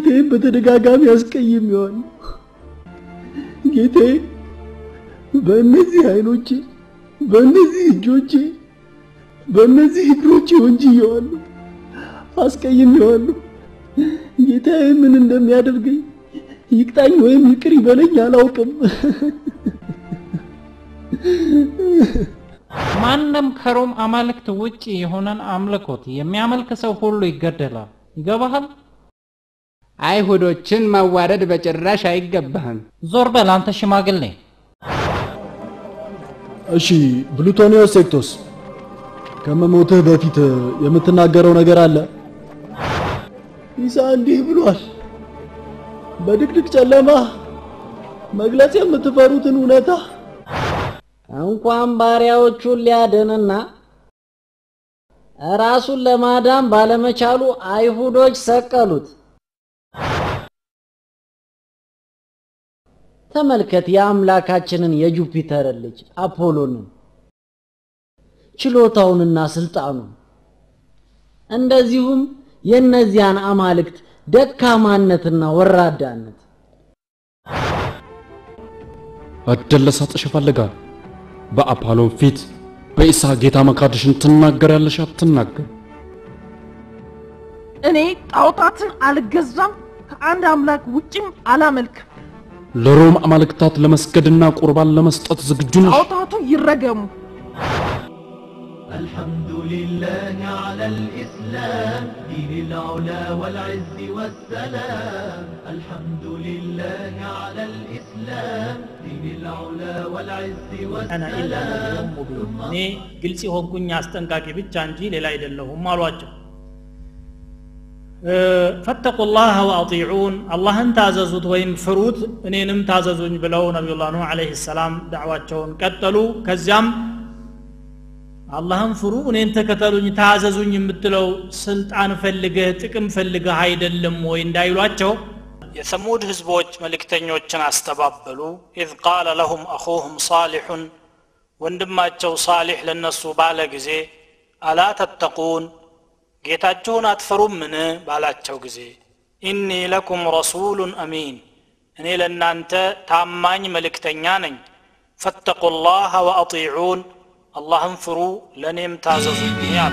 ጌታዬን በተደጋጋሚ አስቀይሜዋለሁ። ጌታዬ በእነዚህ አይኖቼ፣ በእነዚህ እጆቼ፣ በእነዚህ እግሮቼ ወንጅዬዋለሁ፣ አስቀይሜዋለሁ። ጌታዬ ምን እንደሚያደርገኝ ይቅጣኝ ወይም ይቅር ይበለኝ አላውቅም። ማንም ከሮም አማልክት ውጭ የሆነን አምልኮት የሚያመልክ ሰው ሁሉ ይገደላል። ይገባሃል? አይሁዶችን ማዋረድ በጭራሽ አይገባህም። ዞር በል አንተ ሽማግሌ። እሺ ብሉቶኒዮስ ሴክቶስ፣ ከመሞትህ በፊት የምትናገረው ነገር አለ? ኢሳ እንዲህ ብሏል። በድቅድቅ ጨለማ መግለጽ የምትፈሩትን እውነታ እንኳን ባሪያዎቹን ሊያድንና ራሱን ለማዳን ባለመቻሉ አይሁዶች ሰቀሉት። ተመልከት የአምላካችንን የጁፒተርን ልጅ አፖሎንን ችሎታውንና ስልጣኑን እንደዚሁም የእነዚያን አማልክት ደካማነትና ወራዳነት እድል ልሰጥሽ እፈልጋለሁ። በአፖሎን ፊት በኢሳ ጌታ መካድሽን ትናገሪያለሽ አትናገር? እኔ ጣዖታትን አልገዛም፣ ከአንድ አምላክ ውጭም አላመልክም። ለሮም አማልክታት ለመስገድና ቁርባን ለመስጠት ዝግጁ ነሽ? ጣዖታቱ ይረገሙ። الحمد لله على الإسلام دين العلا والعز والسلام الحمد لله على الإسلام دين العلا والعز አና ኢላ ነቢዩን ሙቢን እኔ ግልጽ የሆንኩኝ አስጠንቃቂ ብቻ እንጂ ሌላ አይደለሁም አሏቸው ፈተቁ ላህ ወአጢዑን አላህን ታዘዙት ወይም ፍሩት እኔንም ታዘዙኝ ብለው ነቢዩላህ ኑህ አለይሂ ሰላም ዳዕዋቸውን ቀጠሉ ከዚያም አላህን ፍሩ እኔን ተከተሉኝ ታዘዙኝ የምትለው ስልጣን ፈልገህ ጥቅም ፈልገህ አይደለም ወይ እንዳይሏቸው የሰሙድ ህዝቦች መልእክተኞችን አስተባበሉ ኢዝ ቃለ ለሁም አኹሁም ሳሊሑን ወንድማቸው ሳሊሕ ለነሱ ባለ ጊዜ አላ ተተቁን ጌታችሁን አትፈሩምን ባላቸው ጊዜ ኢኒ ለኩም ረሱሉን አሚን እኔ ለእናንተ ታማኝ መልእክተኛ ነኝ ፈተቁ ላህ ወአጢዑን አላህን ፍሩ ለእኔም ታዘዙኝ አሉ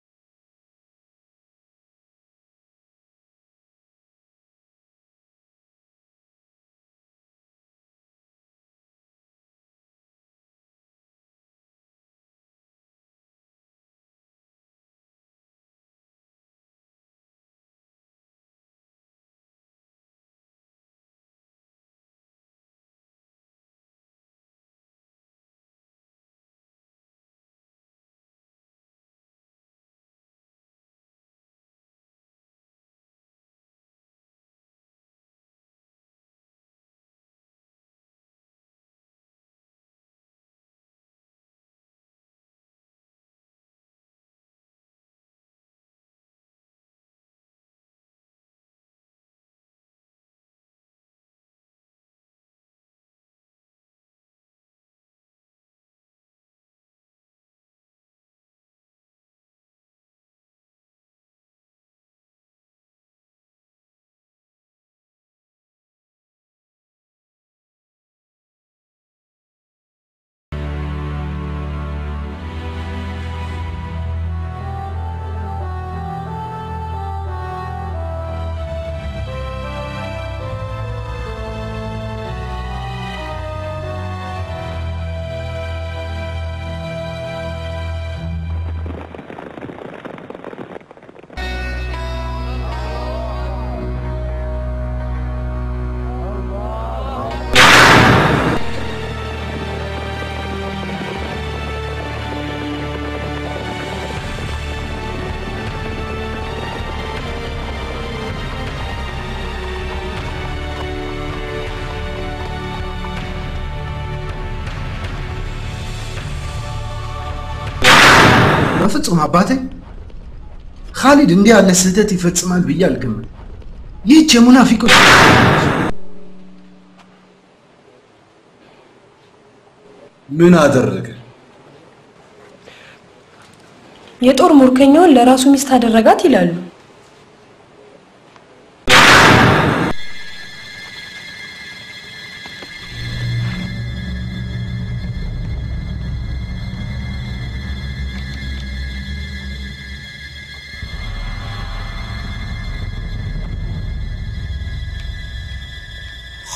በፍጹም አባቴ ካሊድ እንዲህ ያለ ስህተት ይፈጽማል ብዬ አልገምም። ይህች የሙናፊቆች ምን አደረገ? የጦር ሙርከኛውን ለራሱ ሚስት አደረጋት ይላሉ።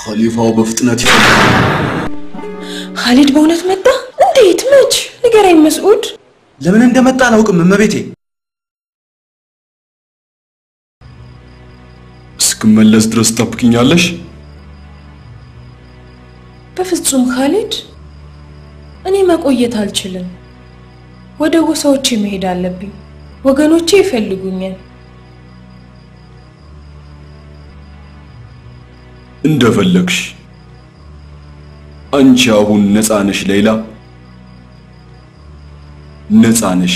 ኸሊፋው በፍጥነት ይፈልጋል። ኻሊድ በእውነት መጣ? እንዴት? መች? ንገረኝ መስዑድ። ለምን እንደመጣ አላውቅም እመቤቴ። እስክመለስ ድረስ ጠብቅኛለሽ? በፍጹም ኻሊድ፣ እኔ መቆየት አልችልም። ወደ ጎሳዎቼ መሄድ አለብኝ። ወገኖቼ ይፈልጉኛል። እንደፈለግሽ። አንቺ አሁን ነፃ ነሽ ሌላ፣ ነፃ ነሽ።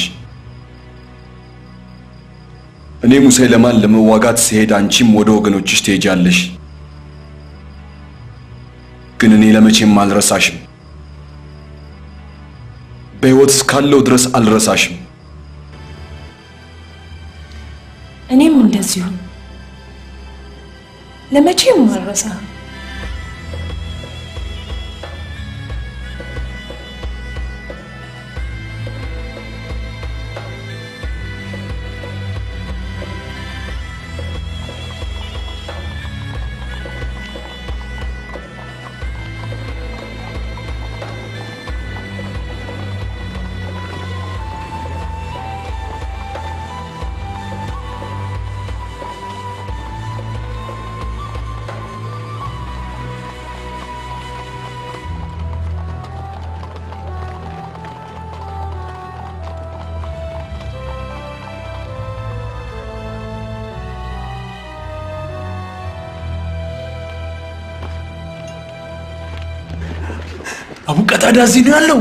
እኔ ሙሰይለማን ለመዋጋት ስሄድ አንቺም ወደ ወገኖችሽ ትሄጃለሽ። ግን እኔ ለመቼም አልረሳሽም። በሕይወት እስካለው ድረስ አልረሳሽም። እኔም እንደዚሁ ለመቼም አልረሳህም። አቡ ቀታዳ እዚህ ነው ያለው።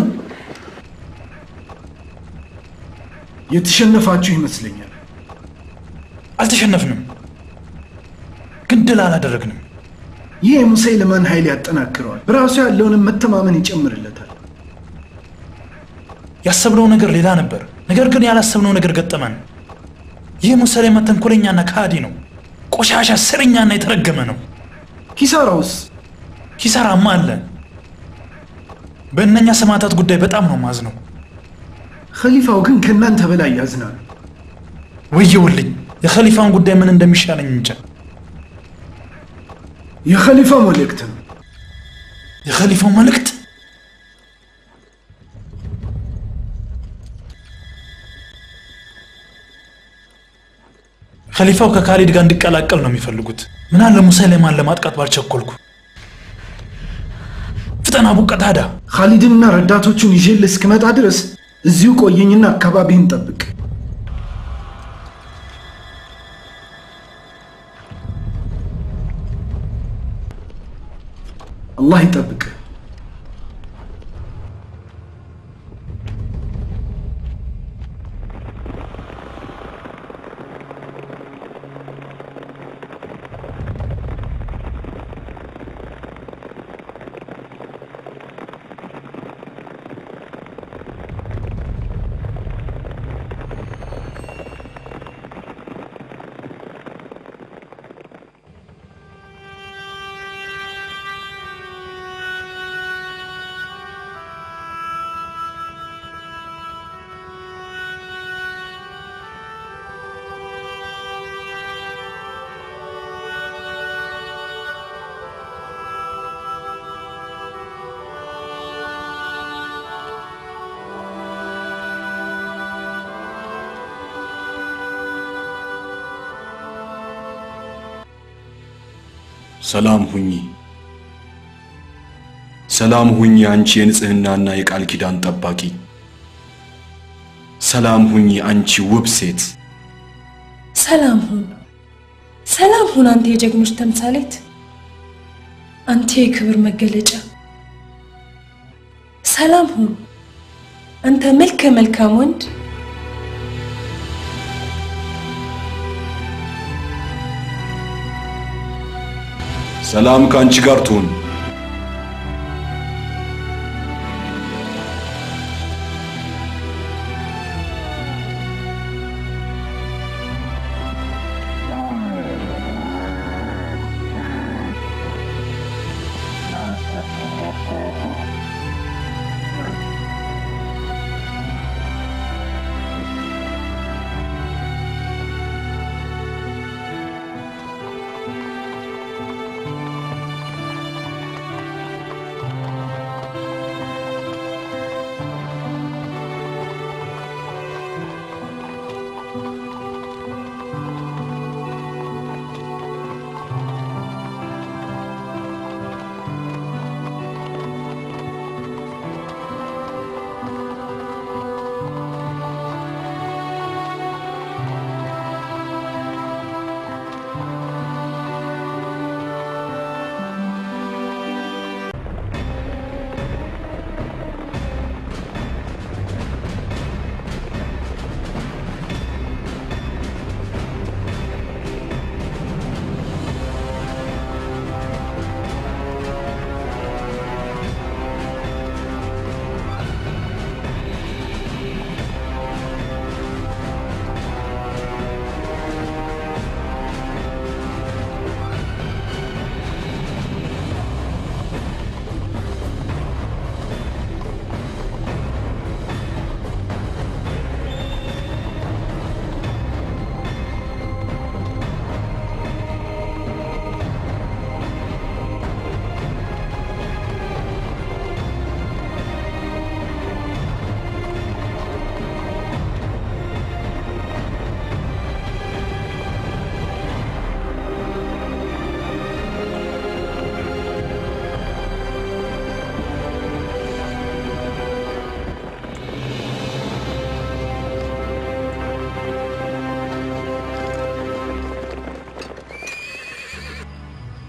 የተሸነፋችሁ ይመስለኛል። አልተሸነፍንም፣ ግን ድል አላደረግንም። ይህ የሙሰይለማን ኃይል ያጠናክረዋል፣ በራሱ ያለውንም መተማመን ይጨምርለታል። ያሰብነው ነገር ሌላ ነበር፣ ነገር ግን ያላሰብነው ነገር ገጠመን። ይህ ሙሰይለማ ተንኮለኛና ከሃዲ ነው። ቆሻሻ፣ ስርኛና የተረገመ ነው። ኪሳራውስ? ኪሳራማ አለ። በእነኛ ሰማዕታት ጉዳይ በጣም ነው ማዝነው። ኸሊፋው ግን ከእናንተ በላይ ያዝናሉ። ወየውልኝ፣ የኸሊፋን ጉዳይ ምን እንደሚሻለኝ እንጃ። የኸሊፋው መልእክት ነው። የኸሊፋው መልእክት ኸሊፋው ከካሊድ ጋር እንዲቀላቀል ነው የሚፈልጉት። ምናለ ሙሰይለማን ለማጥቃት ባልቸኮልኩ። ፍጠን አቡ ቀታዳ። ኻሊድንና ረዳቶቹን ይዤልህ እስክመጣ ድረስ እዚሁ ቆየኝና አካባቢህን ጠብቅ። አላህ ይጠብቅ። ሰላም ሁኚ፣ ሰላም ሁኚ አንቺ የንጽህናና የቃል ኪዳን ጠባቂ። ሰላም ሁኚ አንቺ ውብ ሴት። ሰላም ሁን፣ ሰላም ሁን አንተ የጀግኖች ተምሳሌት፣ አንተ የክብር መገለጫ። ሰላም ሁን አንተ መልከ መልካም ወንድ። ሰላም ከአንቺ ጋር ትሁን።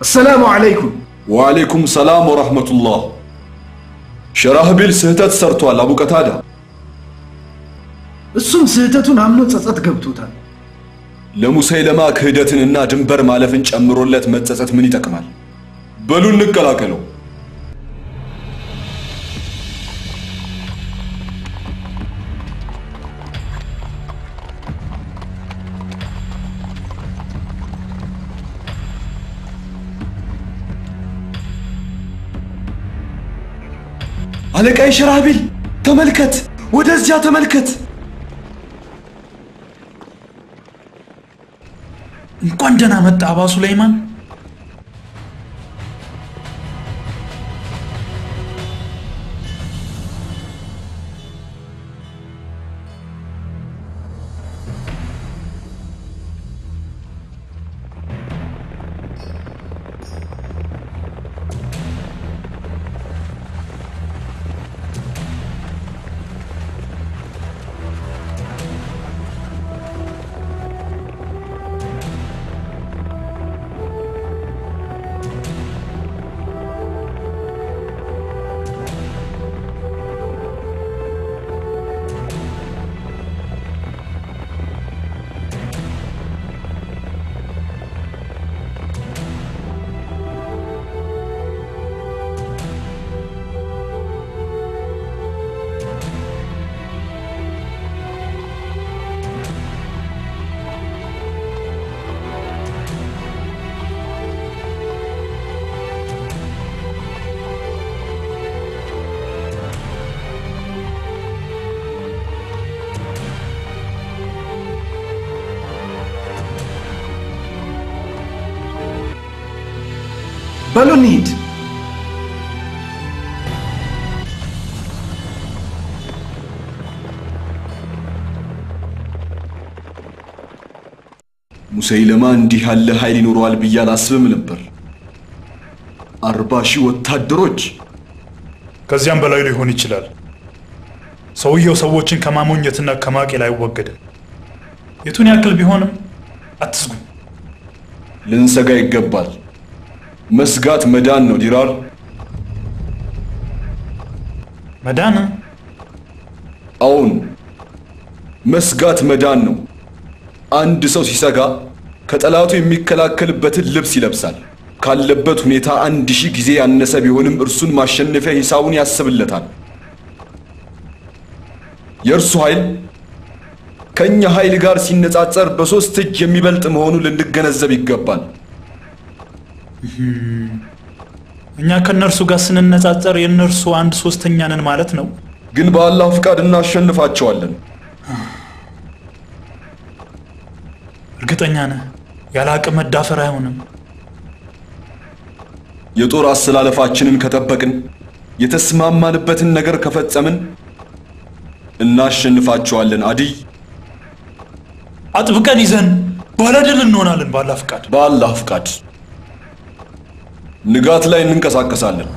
አሰላሙ አለይኩም። ወአለይኩም ሰላም ወራህመቱላህ። ሸራህቢል ስህተት ሰርቷል አቡ ቀታዳ። እሱም ስህተቱን አምኖ ጸጸት ገብቶታል። ለሙሰይለማ ክህደትንና ድንበር ማለፍን ጨምሮለት መጸጸት ምን ይጠቅማል? በሉ እንቀላቀለው። አለቃይ ሸራቢል ተመልከት፣ ወደዚያ ተመልከት። እንኳን ደህና መጣ አባ ሱለይማን። በሉ እንሂድ። ሙሰይለማ እንዲህ ያለ ኃይል ይኖረዋል ብዬ አላስብም ነበር። አርባ ሺህ ወታደሮች ከዚያም በላይ ሊሆን ይችላል። ሰውየው ሰዎችን ከማሞኘትና ከማቄል አይወገድም። የቱን ያክል ቢሆንም አትስጉ። ልንሰጋ ይገባል። መስጋት መዳን ነው ዲራር። መዳን? አዎን፣ መስጋት መዳን ነው። አንድ ሰው ሲሰጋ ከጠላቱ የሚከላከልበትን ልብስ ይለብሳል። ካለበት ሁኔታ አንድ ሺህ ጊዜ ያነሰ ቢሆንም እርሱን ማሸነፊያ ሂሳቡን ያስብለታል። የእርሱ ኃይል ከእኛ ኃይል ጋር ሲነጻጸር በሦስት እጅ የሚበልጥ መሆኑን ልንገነዘብ ይገባል። እኛ ከእነርሱ ጋር ስንነጻጸር የእነርሱ አንድ ሶስተኛ ነን ማለት ነው። ግን በአላህ ፍቃድ እናሸንፋቸዋለን። እርግጠኛ ነህ? ያለ አቅም መዳፈር አይሆንም። የጦር አሰላለፋችንን ከጠበቅን፣ የተስማማንበትን ነገር ከፈጸምን እናሸንፋቸዋለን። አዲይ አጥብቀን ይዘን ባለድል እንሆናለን። በአላህ ፍቃድ በአላህ ፍቃድ ንጋት ላይ እንንቀሳቀሳለን።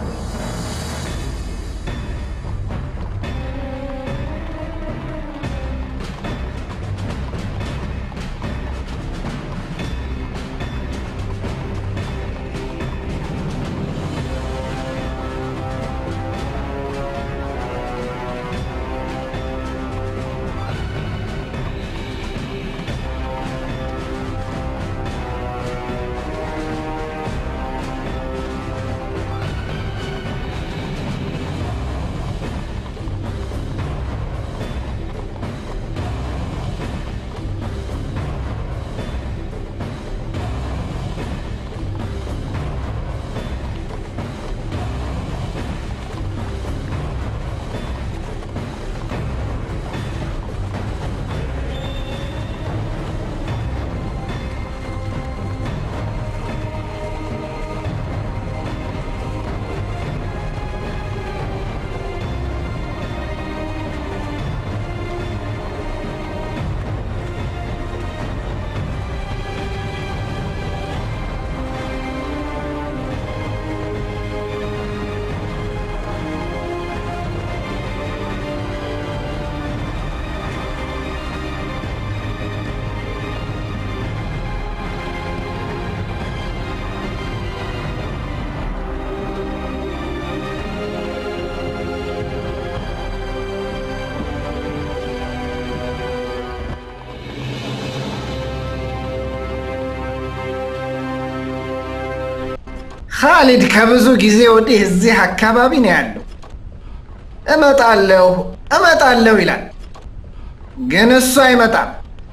ካሊድ ከብዙ ጊዜ ወዲህ እዚህ አካባቢ ነው ያለው። እመጣለሁ እመጣለሁ ይላል፣ ግን እሱ አይመጣም።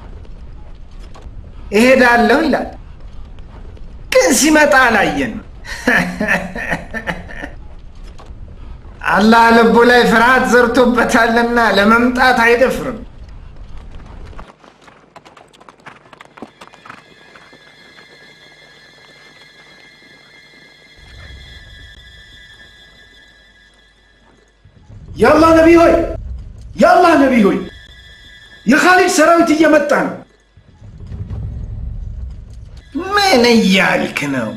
እሄዳለሁ ይላል፣ ግን ሲመጣ አላየን። አላህ ልቡ ላይ ፍርሃት ዘርቶበታልና ለመምጣት አይደፍርም። የአላህ ነቢይ ሆይ የአላህ ነቢይ ሆይ የኻሊድ ሰራዊት እየመጣ ነው። ምን እያልክ ነው?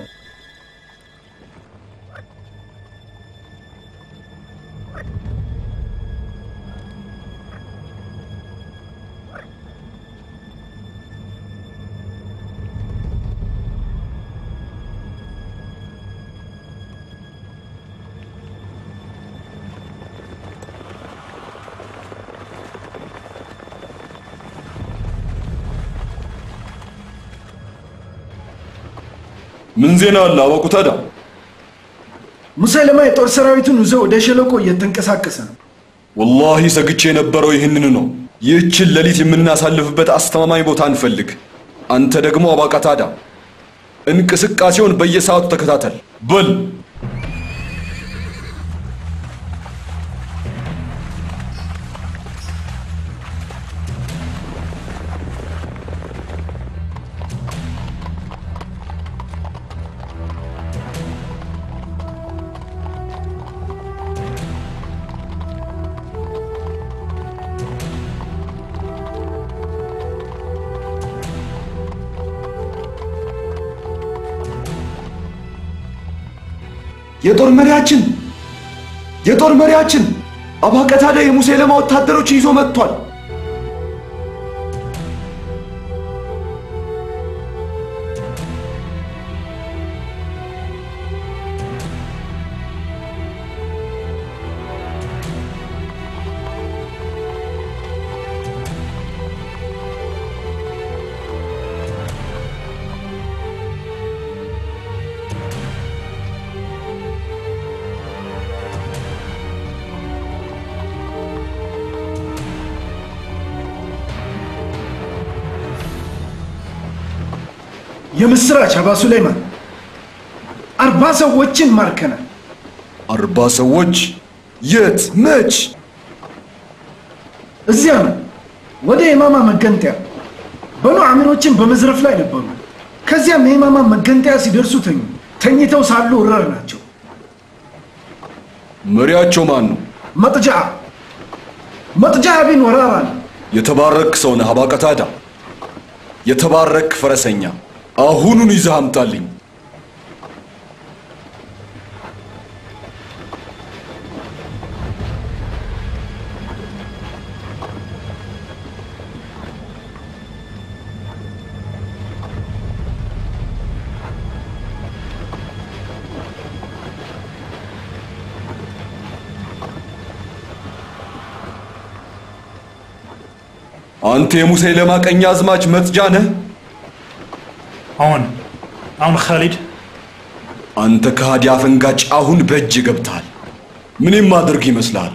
ምን ዜና አለ አወቁ ታዲያ? ሙሰለማ የጦር ሰራዊቱን ይዞ ወደ ሸለቆ እየተንቀሳቀሰ ነው። ወላሂ ሰግቼ የነበረው ይህንን ነው። ይህችን ሌሊት የምናሳልፍበት አስተማማኝ ቦታ እንፈልግ። አንተ ደግሞ አባቃታዳ እንቅስቃሴውን በየሰዓቱ ተከታተል። በል የጦር መሪያችን የጦር መሪያችን አባቀታዳ የሙሴለማ ወታደሮችን ይዞ መጥቷል። የምስራች አባ ሱለይማን፣ አርባ ሰዎችን ማርከናል። አርባ ሰዎች የት መች? እዚያ ነው ወደ የማማ መገንጠያ በኑ አሚሮችን በመዝረፍ ላይ ነበሩ። ከዚያም የማማ መገንጠያ ሲደርሱ ተኙ። ተኝተው ሳሉ ወረር ናቸው። መሪያቸው ማን ነው? መጥጃ መጥጃ ቢን ወራራ ነው። የተባረክ ሰው ነህ አባቀታዳ። የተባረክ ፈረሰኛ። አሁኑን ይዘህ አምጣልኝ። አንተ የሙሰይለማ ቀኝ አዝማች መጥጃ ነህ? አሁን አሁን ካሊድ አንተ ከሃዲ አፈንጋጭ አሁን በእጅ ገብተሃል። ምን የማደርግ ይመስልሃል?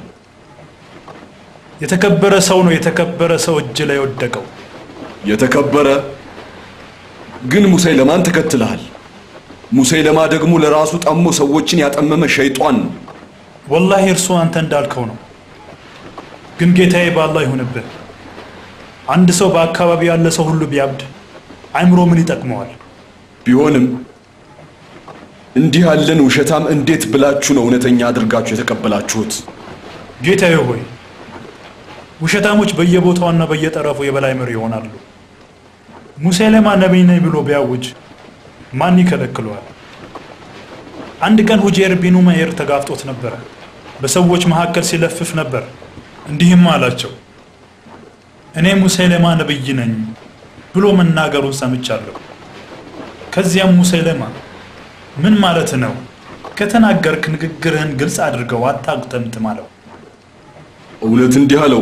የተከበረ ሰው ነው የተከበረ ሰው እጅ ላይ ወደቀው። የተከበረ ግን ሙሰይለማን ተከትለሃል። ሙሰይለማ ደግሞ ለራሱ ጠሞ ሰዎችን ያጠመመ ሸይጧን ነው። ወላሂ እርሱ አንተ እንዳልከው ነው። ግን ጌታዬ በአላህ ይሁንብህ። አንድ ሰው በአካባቢ ያለ ሰው ሁሉ ቢያብድ አይምሮ ምን ይጠቅመዋል? ቢሆንም እንዲህ ያለን ውሸታም እንዴት ብላችሁ ነው እውነተኛ አድርጋችሁ የተቀበላችሁት? ጌታዬ ሆይ ውሸታሞች በየቦታውና በየጠረፉ የበላይ መሪ ይሆናሉ። ሙሴለማ ነቢይ ነኝ ብሎ ቢያውጅ ማን ይከለክለዋል? አንድ ቀን ሁጄር ቢኑ መኤር ተጋፍጦት ነበረ። በሰዎች መካከል ሲለፍፍ ነበር። እንዲህም አላቸው፣ እኔ ሙሴለማ ነብይ ነኝ ብሎ መናገሩን ሰምቻለሁ። ከዚያም ሙሴለማ ምን ማለት ነው? ከተናገርክ ንግግርህን ግልጽ አድርገው አታጉጠምጥም አለው። እውነት እንዲህ አለው?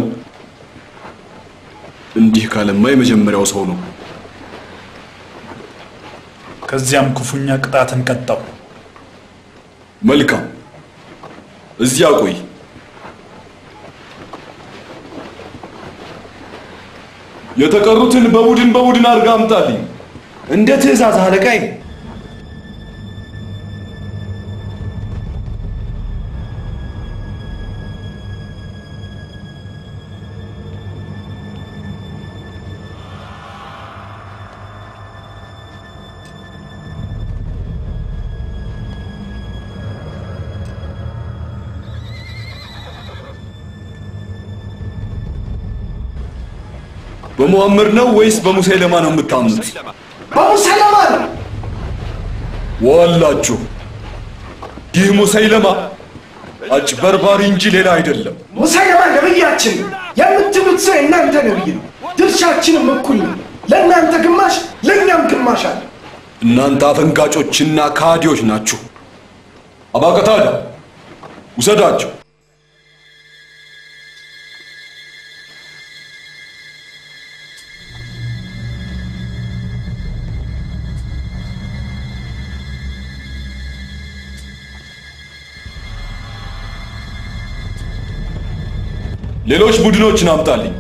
እንዲህ ካለማ የመጀመሪያው ሰው ነው። ከዚያም ክፉኛ ቅጣትን ቀጣው። መልካም፣ እዚያ ቆይ። የተቀሩትን በቡድን በቡድን አድርጋ አምጣልኝ። እንደ ትእዛዝ አለቃዬ። በሙሐመድ ነው ወይስ በሙሰይለማ ነው የምታምኑት? በሙሰይለማ ነው። ዋላችሁ፣ ይህ ሙሰይለማ አጭበርባሪ እንጂ ሌላ አይደለም። ሙሰይለማ ነብያችን ነው። የምትሉት ሰው የእናንተ ነብይ ነው። ድርሻችንም እኩል ነው። ለእናንተ ግማሽ፣ ለእኛም ግማሽ አለ። እናንተ አፈንጋጮችና ካዲዎች ናችሁ። አባቀታዳ ውሰዳቸው። ሌሎች ቡድኖችን አምጣልኝ።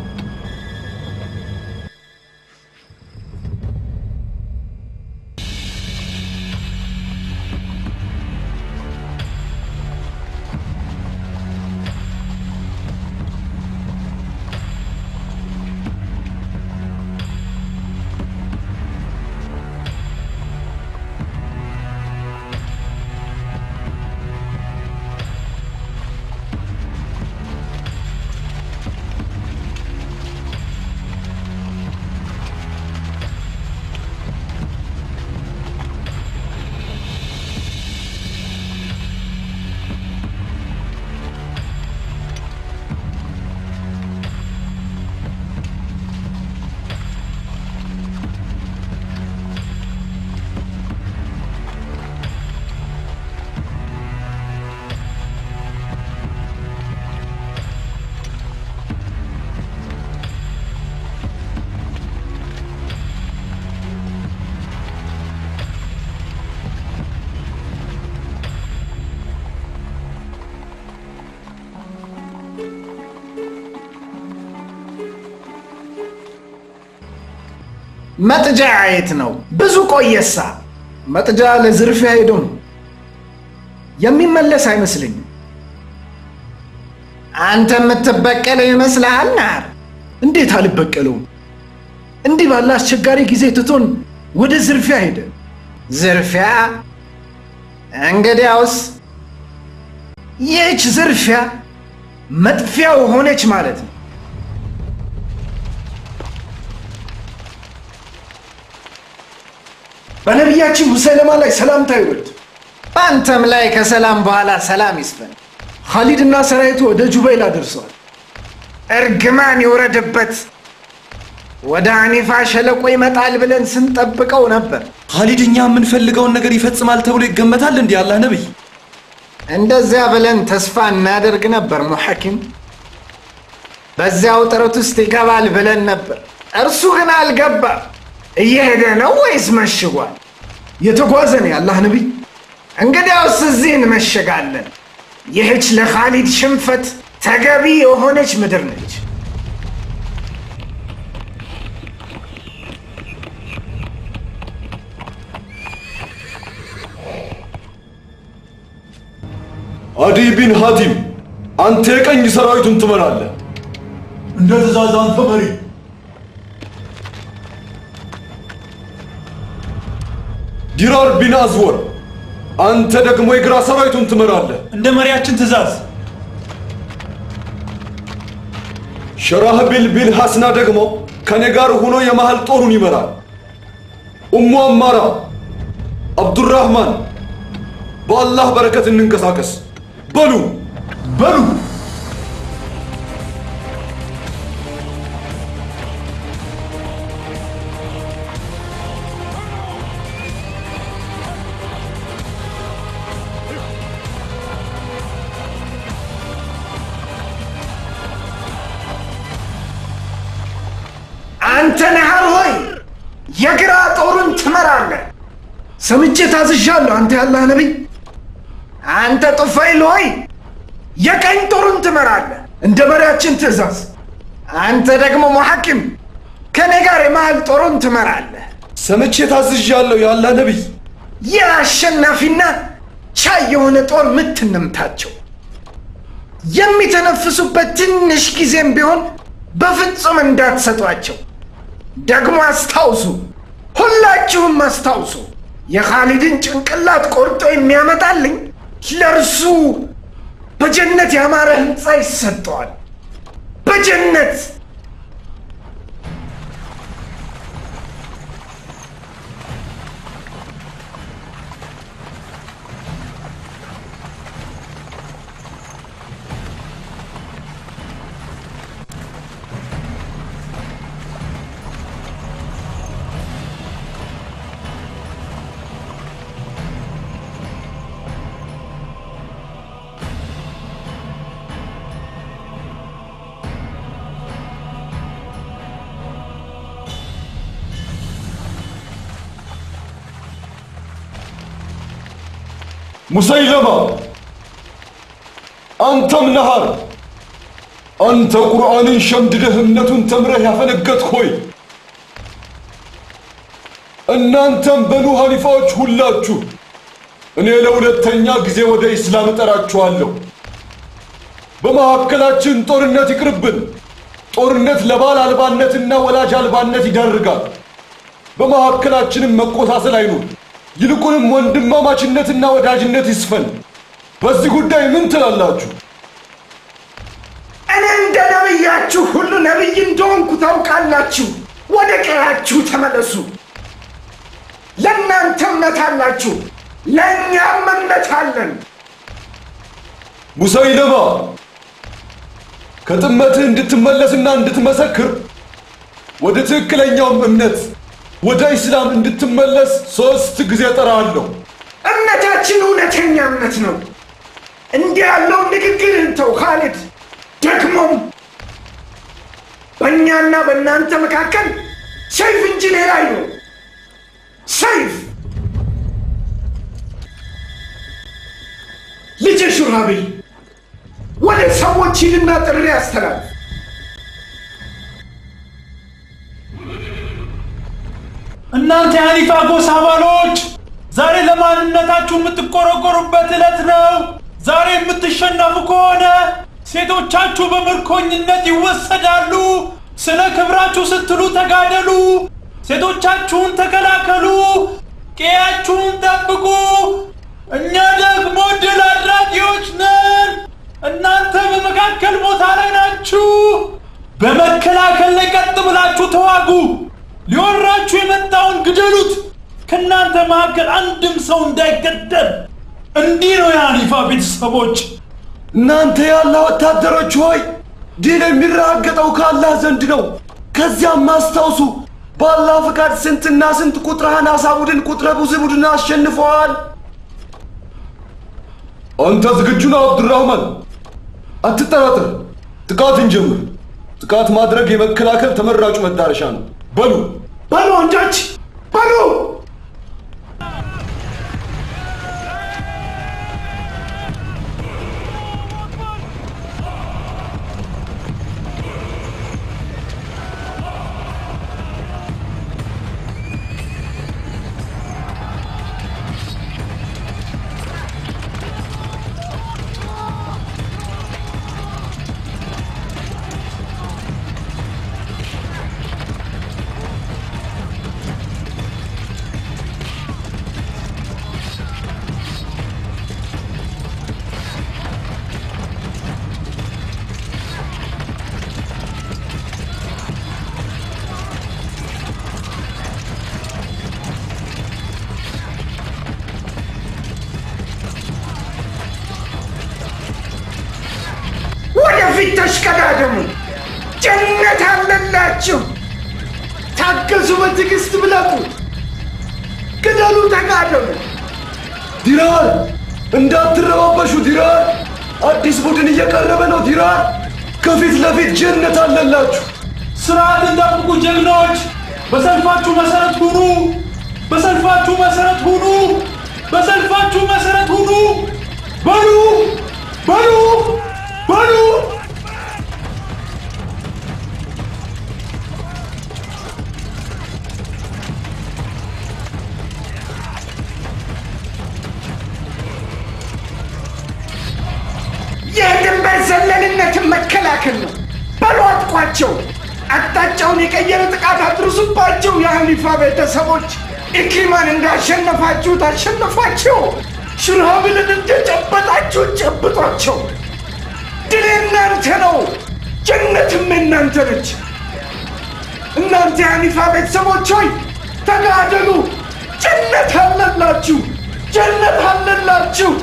መጥጃ የት ነው? ብዙ ቆየሳ። መጥጃ ለዝርፊያ ሄዶ ነው። የሚመለስ አይመስለኝም። አንተ የምትበቀለው ይመስልሃል? ናር እንዴት አልበቀለውም? እንዲህ ባለ አስቸጋሪ ጊዜ ትቶን ወደ ዝርፊያ ሄደ። ዝርፊያ? እንግዲያውስ ይህች ዝርፊያ መጥፊያው ሆነች ማለት ነው። በነቢያችን ሙሰይለማ ላይ ሰላምታ ይውረድ። በአንተም ላይ ከሰላም በኋላ ሰላም ይስፈን። ኻሊድና ሰራዊቱ ወደ ጁበይላ ደርሰዋል። እርግማን ይውረድበት። ወደ አኒፋ ሸለቆ ይመጣል ብለን ስንጠብቀው ነበር። ኻሊድ እኛ የምንፈልገውን ነገር ይፈጽማል ተብሎ ይገመታል እንዲህ አላህ ነብይ? እንደዚያ ብለን ተስፋ እናደርግ ነበር ሙሐኪም። በዚያው ጥረት ውስጥ ይገባል ብለን ነበር። እርሱ ግን አልገባም። እየሄደ ነው ወይስ መሽጓል? የተጓዘ ነው የአላህ ነቢይ። እንግዲያውስ እዚህ እንመሸጋለን። ይህች ለኻሊድ ሽንፈት ተገቢ የሆነች ምድር ነች። አዲ ቢን ሐቲም አንተ የቀኝ ሰራዊቱን ትመራለህ። እንደ ትእዛዝ አንተ መሪ። ዲራር ቢን አዝወር አንተ ደግሞ የግራ ሰራዊቱን ትመራለህ። እንደ መሪያችን ትእዛዝ። ሸራህቢል ቢን ሐስና ደግሞ ከኔ ጋር ሆኖ የመሃል ጦሩን ይመራል። ኡሙ አማራ፣ አብዱራህማን በአላህ በረከት እንንቀሳቀስ። በሉ በሉ አንተ ነሃር ሆይ የግራ ጦሩን ትመራለህ። ሰምቼ ታዝዣለሁ። አንተ ያላህ ነቢይ። አንተ ጡፋይል ሆይ የቀኝ ጦሩን ትመራለህ እንደ መሪያችን ትእዛዝ። አንተ ደግሞ ሙሐኪም ከኔ ጋር የመሃል ጦሩን ትመራለህ። ሰምቼ ታዝዣለሁ የአላህ ነቢይ። የአሸናፊና ቻይ የሆነ ጦር ምት እንምታቸው። የሚተነፍሱበት ትንሽ ጊዜም ቢሆን በፍጹም እንዳትሰጧቸው። ደግሞ አስታውሱ፣ ሁላችሁም አስታውሱ፣ የኻሊድን ጭንቅላት ቆርጦ የሚያመጣልኝ ለእርሱ በጀነት ያማረ ህንፃ ይሰጠዋል። በጀነት ሙሰይለማ አንተም ነሃር አንተ ቁርአንን ሸምድደህ እምነቱን ተምረህ ያፈነገጥክ ሆይ እናንተም በኑ ሐኒፋዎች ሁላችሁ እኔ ለሁለተኛ ጊዜ ወደ ኢስላም እጠራችኋለሁ። በመካከላችን ጦርነት ይቅርብን። ጦርነት ለባል አልባነትና ወላጅ አልባነት ይዳርጋል። በመካከላችንም መቆሳሰል አይኑር። ይልቁንም ወንድማማችነትና ወዳጅነት ይስፈን። በዚህ ጉዳይ ምን ትላላችሁ? እኔ እንደ ነቢያችሁ ሁሉ ነቢይ እንደሆንኩ ታውቃላችሁ። ወደ ቀያችሁ ተመለሱ። ለእናንተ እምነት አላችሁ፣ ለእኛም እምነት አለን። ሙሰይለማ ከጥመትህ እንድትመለስና እንድትመሰክር ወደ ትክክለኛውም እምነት ወደ ኢስላም እንድትመለስ ሦስት ጊዜ ጠራለሁ። እምነታችን እውነተኛ እምነት ነው። እንዲህ ያለውን ንግግርህን ተው ካሊድ። ደግሞም በእኛና በእናንተ መካከል ሰይፍ እንጂ ሌላ አይኖር። ሰይፍ ልጅ ሹራቢል ወደ ሰዎች ሂድና ጥሪ አስተላልፍ። እናንተ የሐኒፋ ጎሳ አባሎች ዛሬ ለማንነታችሁ የምትቆረቆሩበት ዕለት ነው። ዛሬ የምትሸነፉ ከሆነ ሴቶቻችሁ በምርኮኝነት ይወሰዳሉ። ስለ ክብራችሁ ስትሉ ተጋደሉ። ሴቶቻችሁን ተከላከሉ። ቀያችሁን ጠብቁ። እኛ ደግሞ ድል አድራጊዎች ነን። እናንተ በመካከል ቦታ ላይ ናችሁ። በመከላከል ላይ ቀጥ ብላችሁ ተዋጉ። ሊወራችሁ የመጣውን ግደሉት። ከእናንተ መካከል አንድም ሰው እንዳይገደል። እንዲህ ነው የሐኒፋ ቤተሰቦች። እናንተ ያለ ወታደሮች ሆይ ድል የሚረጋገጠው ከአላህ ዘንድ ነው። ከዚያም አስታውሱ፣ በአላህ ፍቃድ ስንትና ስንት ቁጥረ አናሳ ቡድን ቁጥረ ብዙ ቡድን አሸንፈዋል። አንተ ዝግጁ ነህ አብዱራህማን? አትጠራጥር፣ ጥቃት እንጀምር። ጥቃት ማድረግ የመከላከል ተመራጩ መዳረሻ ነው። በሉ በሉ ወንዶች በሉ። ወደፊት ተሽቀዳደሙ። ጀነት አለላችሁ። ታገሱ፣ በትዕግስት ብለቁ፣ ግደሉ፣ ተጋደሉ። ዲራር እንዳትረባበሹ። ዲራር አዲስ ቡድን እየቀረበ ነው። ዲራር ከፊት ለፊት ጀነት አለላችሁ። ስርዓትን ጠብቁ ጀግኖች። በሰልፋችሁ መሰረት ሁኑ። በሰልፋችሁ መሰረት ሁኑ። በሰልፋችሁ መሰረት ሁኑ። በሉ በሉ በሉ የድንበር ዘለልነትን መከላከል ነው። በሉ አጥቋቸው። አቅጣጫውን የቀየረ ጥቃት አድርሱባቸው። የሐኒፋ ቤተሰቦች ኢክሪማን እንዳሸነፋችሁት አሸነፏቸው። ሽርሃብልን እንደጨበጣችሁ ጨብጧቸው። ድል የእናንተ ነው፣ ጀነትም የእናንተ ነች። እናንተ የሐኒፋ ቤተሰቦች ሆይ ተጋደሉ። ጀነት አለላችሁ፣ ጀነት አለላችሁ።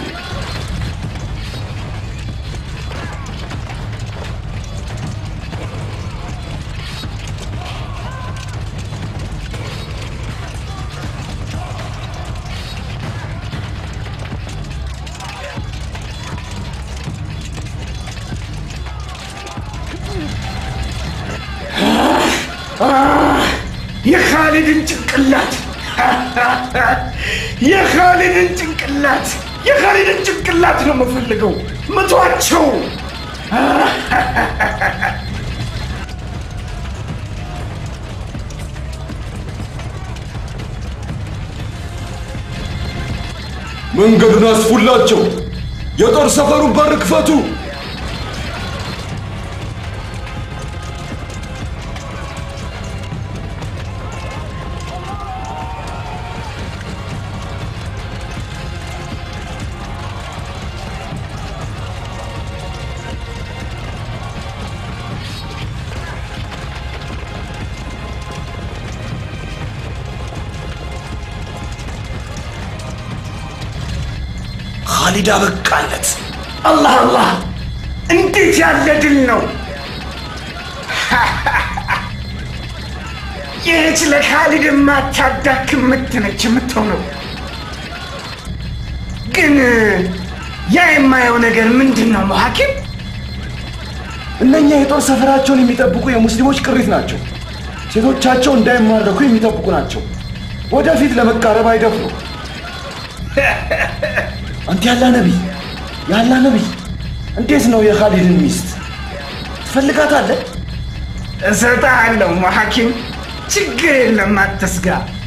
የኻሊድን ጭንቅላት የኻሊድን ጭንቅላት የኻሊድን ጭንቅላት ነው የምፈልገው። ምቷቸው። መንገዱን አስፉላቸው። የጦር ሰፈሩን በር ክፈቱ። ኻሊድ አበቃለት። አላህ አላህ! እንዴት ያለ ድል ነው! ይህች ለኻሊድ የማታዳክም ምት ነች የምትሆነው። ግን ያ የማየው ነገር ምንድን ነው ሐኪም? እነኛ የጦር ሰፈራቸውን የሚጠብቁ የሙስሊሞች ቅሪት ናቸው። ሴቶቻቸው እንዳይማረኩ የሚጠብቁ ናቸው። ወደፊት ለመቃረብ አይደፍሩ። አንተ ያላ ነቢይ ያላ ነቢይ፣ እንዴት ነው የኻሊድን ሚስት ትፈልጋታለህ? እሰጥሃለሁ ሐኪም፣ ችግር የለም አትስጋ።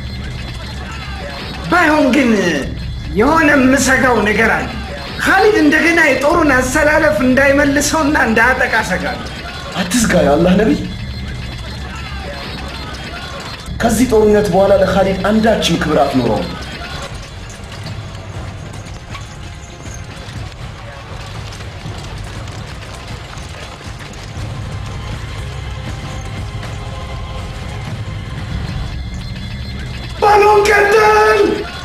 ባይሆን ግን የሆነ የምሰጋው ነገር አለ። ኻሊድ እንደገና የጦሩን አሰላለፍ እንዳይመልሰውና እንዳያጠቃ ሰጋለሁ። አትስጋ የአላህ ነቢይ። ከዚህ ጦርነት በኋላ ለኻሊድ አንዳችም ክብር አትኖረውም። ባሎን ቀጥል!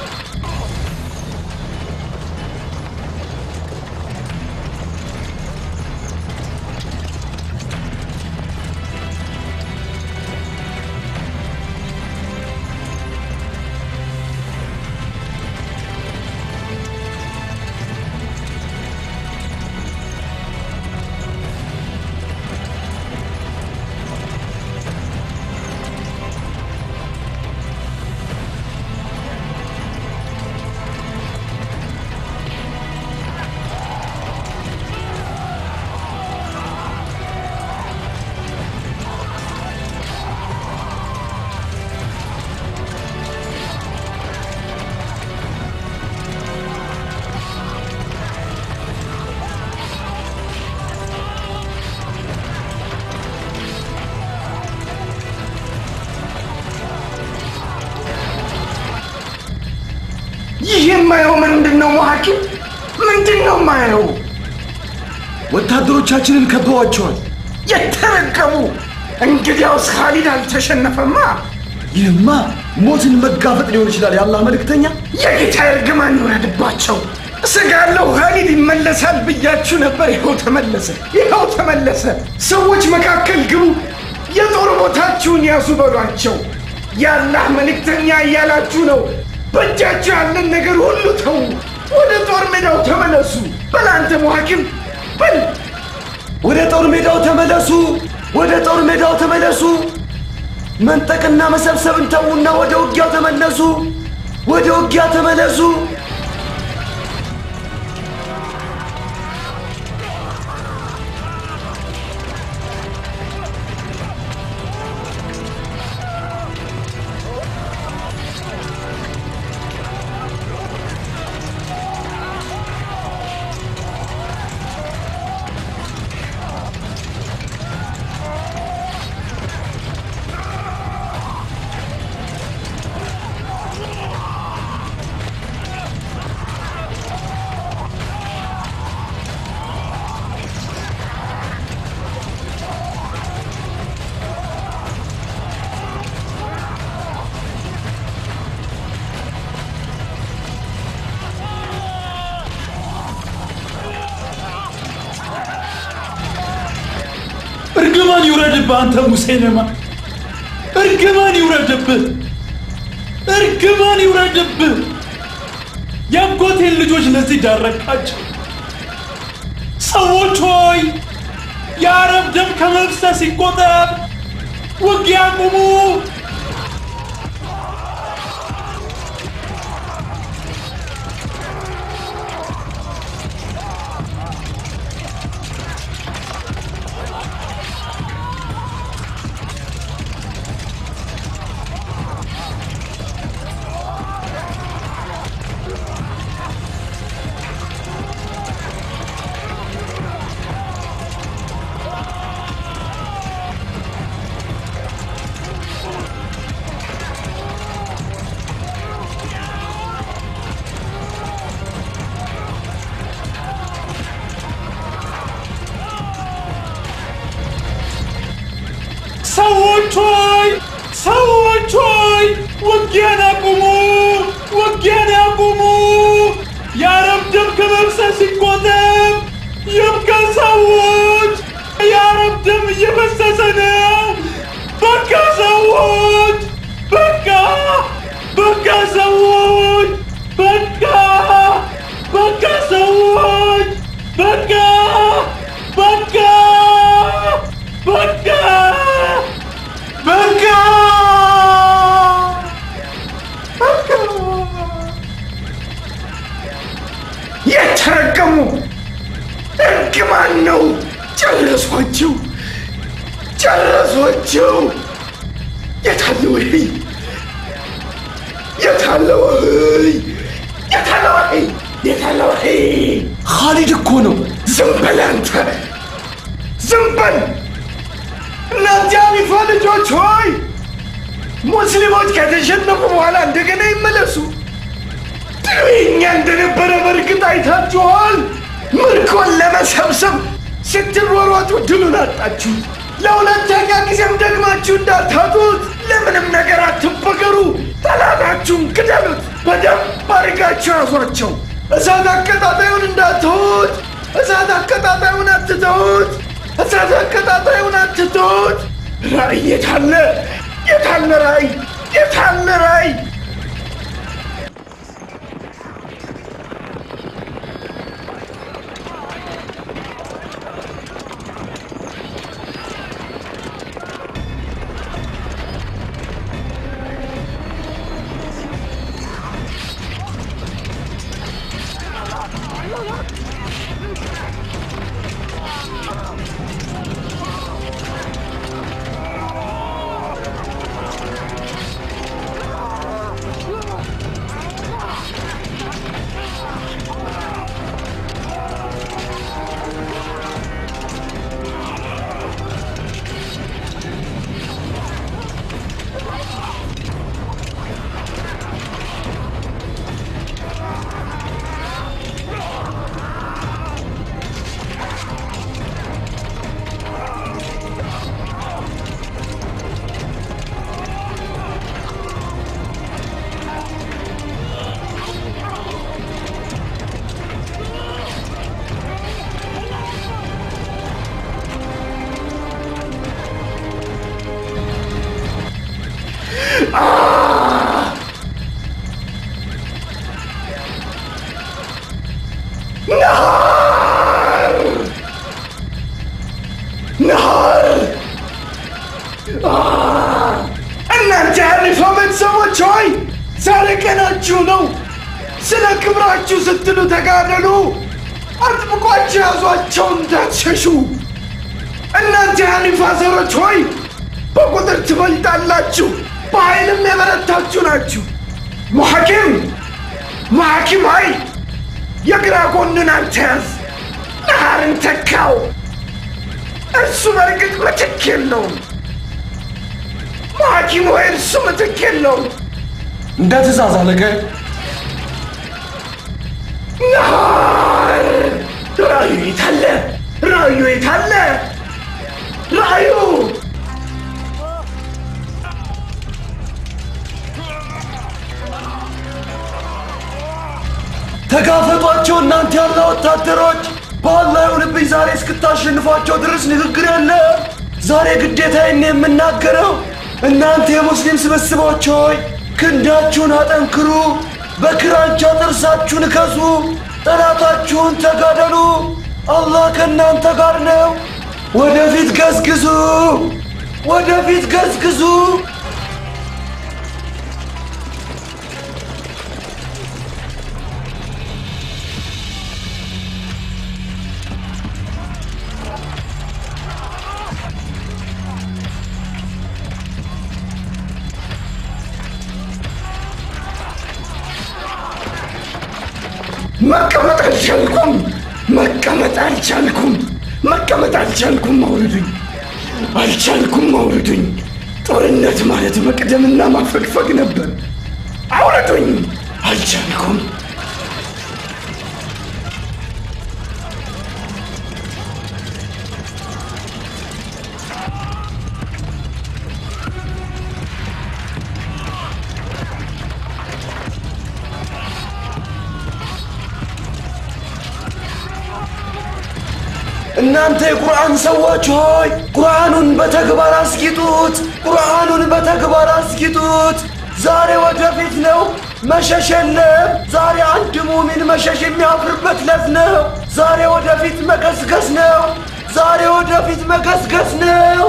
ይህ የማየው ምንድን ነው ሐኪም? ምንድን ነው የማየው? ወታደሮቻችንን ከበዋቸዋል። የተረገሙ! እንግዲያውስ ኻሊድ አልተሸነፈማ። ይህማ ሞትን መጋፈጥ ሊሆን ይችላል። የአላህ መልእክተኛ የጌታ እርግማን ይውረድባቸው። እሰጋለሁ ኻሊድ ይመለሳል ብያችሁ ነበር። ይኸው ተመለሰ፣ ይኸው ተመለሰ። ሰዎች መካከል ግቡ፣ የጦር ቦታችሁን ያዙ በሏቸው። የአላህ መልእክተኛ እያላችሁ ነው። በእጃችሁ ያለን ነገር ሁሉ ተዉ፣ ወደ ጦር ሜዳው ተመለሱ። በል አንተ ሙሐኪም በል ወደ ጦር ሜዳው ተመለሱ፣ ወደ ጦር ሜዳው ተመለሱ። መንጠቅና መሰብሰብን ተዉና ወደ ውጊያው ተመለሱ፣ ወደ ውጊያ ተመለሱ። በአንተ ሙሴለማ እርግማን ይውረድብህ እርግማን ይውረድብህ የአጎቴን ልጆች ለዚህ ዳረካቸው ሰዎች ሆይ የአረብ ደም ከመፍሰስ ይቆጠብ ውጊያ ቁሙ ሰዎች ሆይ ሰዎች ሆይ ውጊያን አቁሙ ውጊያን አቁሙ የአረብ ደም ከመፍሰስ ይቆጠብ ይብቃ ሰዎች የአረብ ደም እየፈሰሰ ነው በቃ ሰዎች በቃ በቃ ሰዎች በቃ በቃ ሰዎች በቃ በቃ በቃ በቃ የተረገሙ እርግማን ነው። ጨረሷቸው፣ ጨረሷቸው። የታለ ወይ የታለ ወይ የታለ ወይ የታለ ወይ ኻሊድ እኮ ነው። ዝም በል አንተ፣ ዝም በል እናንተ አሪፋ ልጆች ሆይ ሙስሊሞች ከተሸነፉ በኋላ እንደገና ይመለሱ። ድሉ የእኛ እንደነበረ በእርግጥ አይታችኋል። ምርኮን ለመሰብሰብ ስትሯሯጡ ድሉን አጣችሁ። ለሁለተኛ ጊዜም ደግማችሁ እንዳታጡት ለምንም ነገር አትበገሩ። ጠላታችሁን ግደሉት፣ በደንብ አድርጋችሁ ያዟቸው። እሳት አቀጣጣዩን እንዳትሁት፣ እሳት አቀጣጣዩን አትተውት፣ እሳት አቀጣጣዩን አትተውት። ራእይ የታለ? የታለ ራእይ? የታለ ራእይ? ነሃር እናንተ የአሪፋ ቤተሰቦች ሆይ ዛሬ ቀናችሁ ነው። ስለ ክብራችሁ ስትሉ ተጋደሉ። አጥብቋችሁ ያዟቸው እንዳትሸሹ። እናንተ የአሪፋ ዘሮች ሆይ በቁጥር ትበልጣላችሁ፣ በኃይልም የበረታችሁ ናችሁ። ሙሐኪም ሙሐኪም ሆይ የግራ ጎንን አንተ ያዝ፣ ነሃርን ተካው። እርሱ በእርግጥ ምትክ የለውም። ሐኪም ሆይ እርሱ ምትክ የለውም። እንደ ትእዛዝ አለቃዬ። ነሃር ራእዩ የታለ? ራእዩ የታለ? ራእዩ ተጋፈጧቸው እናንተ ያለ ወታደሮች። በአላህ ይሁንብኝ ዛሬ እስክታሸንፏቸው ድረስ ንግግር የለ። ዛሬ ግዴታዬን ነው የምናገረው። እናንተ የሙስሊም ስብስቦች ሆይ ክንዳችሁን አጠንክሩ፣ በክራንቻ ጥርሳችሁን እከሱ፣ ጠላታችሁን ተጋደሉ። አላህ ከእናንተ ጋር ነው። ወደፊት ገስግሱ፣ ወደፊት ገስግሱ። መቀመጥ አልቻልኩም፣ መቀመጥ አልቻልኩም፣ መቀመጥ አልቻልኩም። አውርዱኝ፣ አልቻልኩም፣ አውርዱኝ። ጦርነት ማለት መቅደምና ማፈግፈግ ነበር። አውርዱኝ፣ አልቻልኩም። እናንተ የቁርአን ሰዎች ሆይ ቁርአኑን በተግባር አስጊጡት፣ ቁርአኑን በተግባር አስጊጡት። ዛሬ ወደፊት ነው፣ መሸሽ የለም። ዛሬ አንድ ሙሚን መሸሽ የሚያፍርበት ለት ነው። ዛሬ ወደፊት መገስገስ ነው። ዛሬ ወደፊት መገስገስ ነው።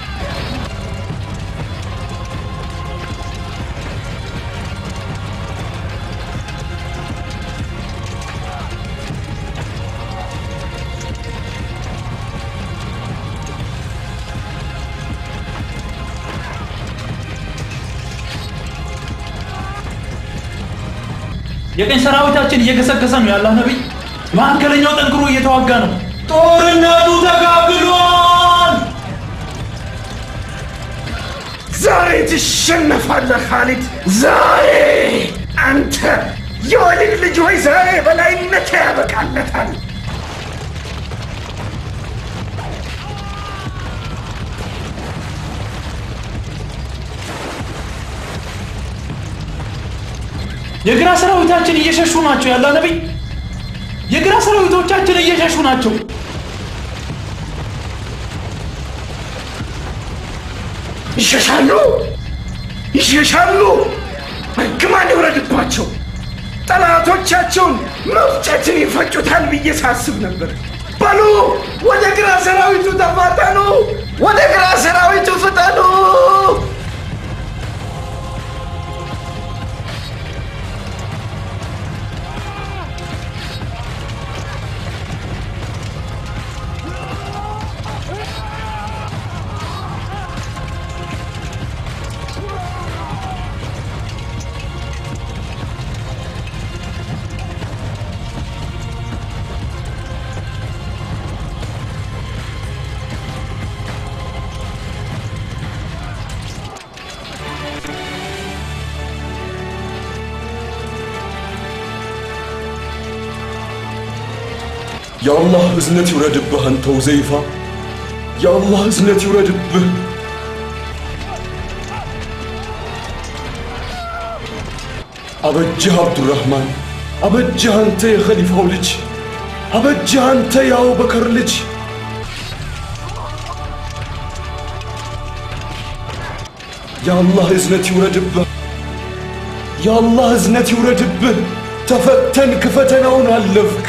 የቀኝ ሰራዊታችን እየገሰገሰ ነው ያላህ ነቢይ። መካከለኛው ጠንክሮ እየተዋጋ ነው። ጦርነቱ ተጋግሏል። ዛሬ ትሸነፋለህ ኻሊድ። ዛሬ አንተ የወሊድ ልጅ ሆይ ዛሬ በላይነት ያበቃለታል። የግራ ሰራዊታችን እየሸሹ ናቸው ያላህ ነቢይ። የግራ ሰራዊቶቻችን እየሸሹ ናቸው። ይሸሻሉ፣ ይሸሻሉ። እርግማን ይውረድባቸው። ጠላቶቻቸውን መፍጨትን ይፈጩታል ብዬ ሳስብ ነበር። በሉ ወደ ግራ ሰራዊቱ ተፋጠኑ፣ ወደ ግራ ሰራዊቱ ፍጠኑ። የአላህ እዝነት ይውረድብህ አንተ ሁዘይፋ፣ የአላህ እዝነት ይውረድብህ። አበጅህ አብዱራህማን፣ አበጅህ አንተ የኸሊፋው ልጅ፣ አበጅህ አንተ የአቡበከር ልጅ። የአላህ እዝነት ይውረድብህ፣ የአላህ እዝነት ይውረድብህ። ተፈተንክ፣ ፈተናውን አለፍክ።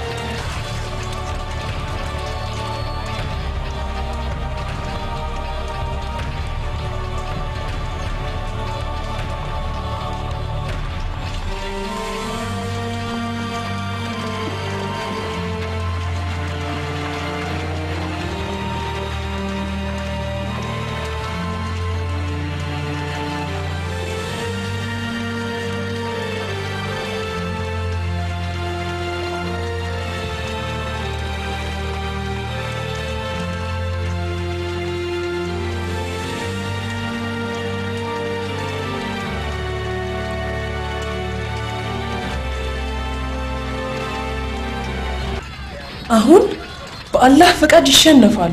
አሁን በአላህ ፈቃድ ይሸነፋሉ።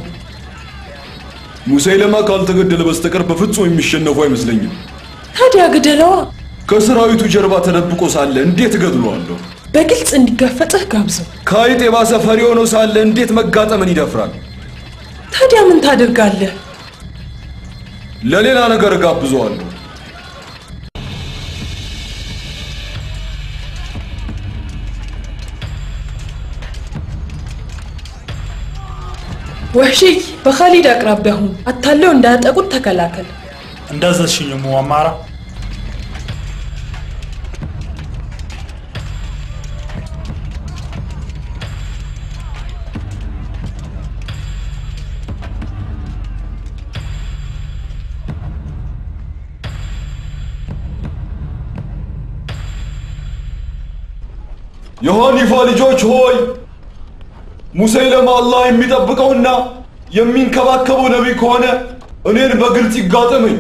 ሙሰይለማ ካልተገደለ በስተቀር በፍጹም የሚሸነፉ አይመስለኝም። ታዲያ ግደለዋ። ከሰራዊቱ ጀርባ ተደብቆ ሳለ እንዴት እገድለዋለሁ? በግልጽ እንዲጋፈጥህ ጋብዘው። ከአይጥ የባሰ ፈሪ ሆኖ ሳለ እንዴት መጋጠምን ይደፍራል? ታዲያ ምን ታደርጋለህ? ለሌላ ነገር እጋብዘዋለሁ። ወህሺይ በኻሊድ አቅራቢያ ሁን። አታለው እንዳያጠቁት ተከላከል። እንዳዘዝሽኝ እሙ አማራ። የሐኒፋ ልጆች ሆይ ሙሰይለማ አላህ የሚጠብቀውና የሚንከባከበው ነቢይ ከሆነ እኔን በግልጽ ይጋጠመኝ።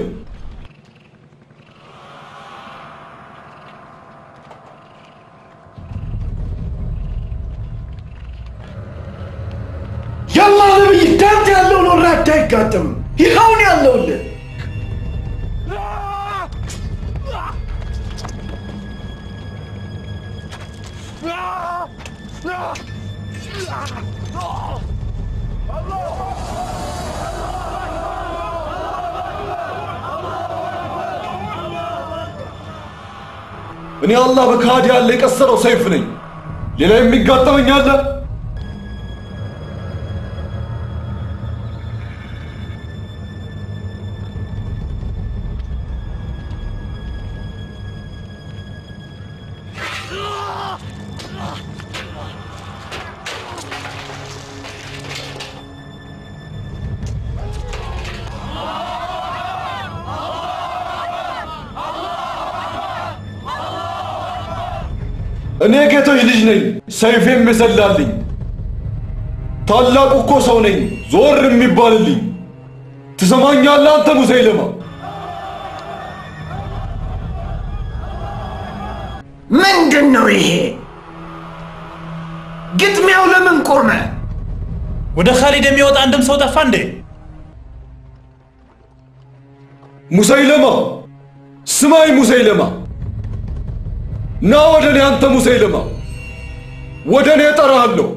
የአላህ ነቢይ እንዳንተ ያለውን ወራዳ አይጋጥምም። ይኸውን ያለውልን እኔ አላህ በካዲ ያለ የቀሰረው ሰይፍ ነኝ። ሌላ የሚጋጠመኝ አለ? እኔ ጌቶች ልጅ ነኝ፣ ሰይፌም የሰላልኝ። ታላቁ እኮ ሰው ነኝ፣ ዞር የሚባልልኝ። ትሰማኛለህ አንተ ሙሰይለማ? ምንድን ነው ይሄ? ግጥሚያው ለምን ቆመ? ወደ ኻሊድ የሚወጣ አንድም ሰው ጠፋ እንዴ? ሙሰይለማ ስማይ፣ ሙሰይለማ ና ወደ እኔ አንተ ሙሰይለማ፣ ወደ እኔ እጠራሃለሁ።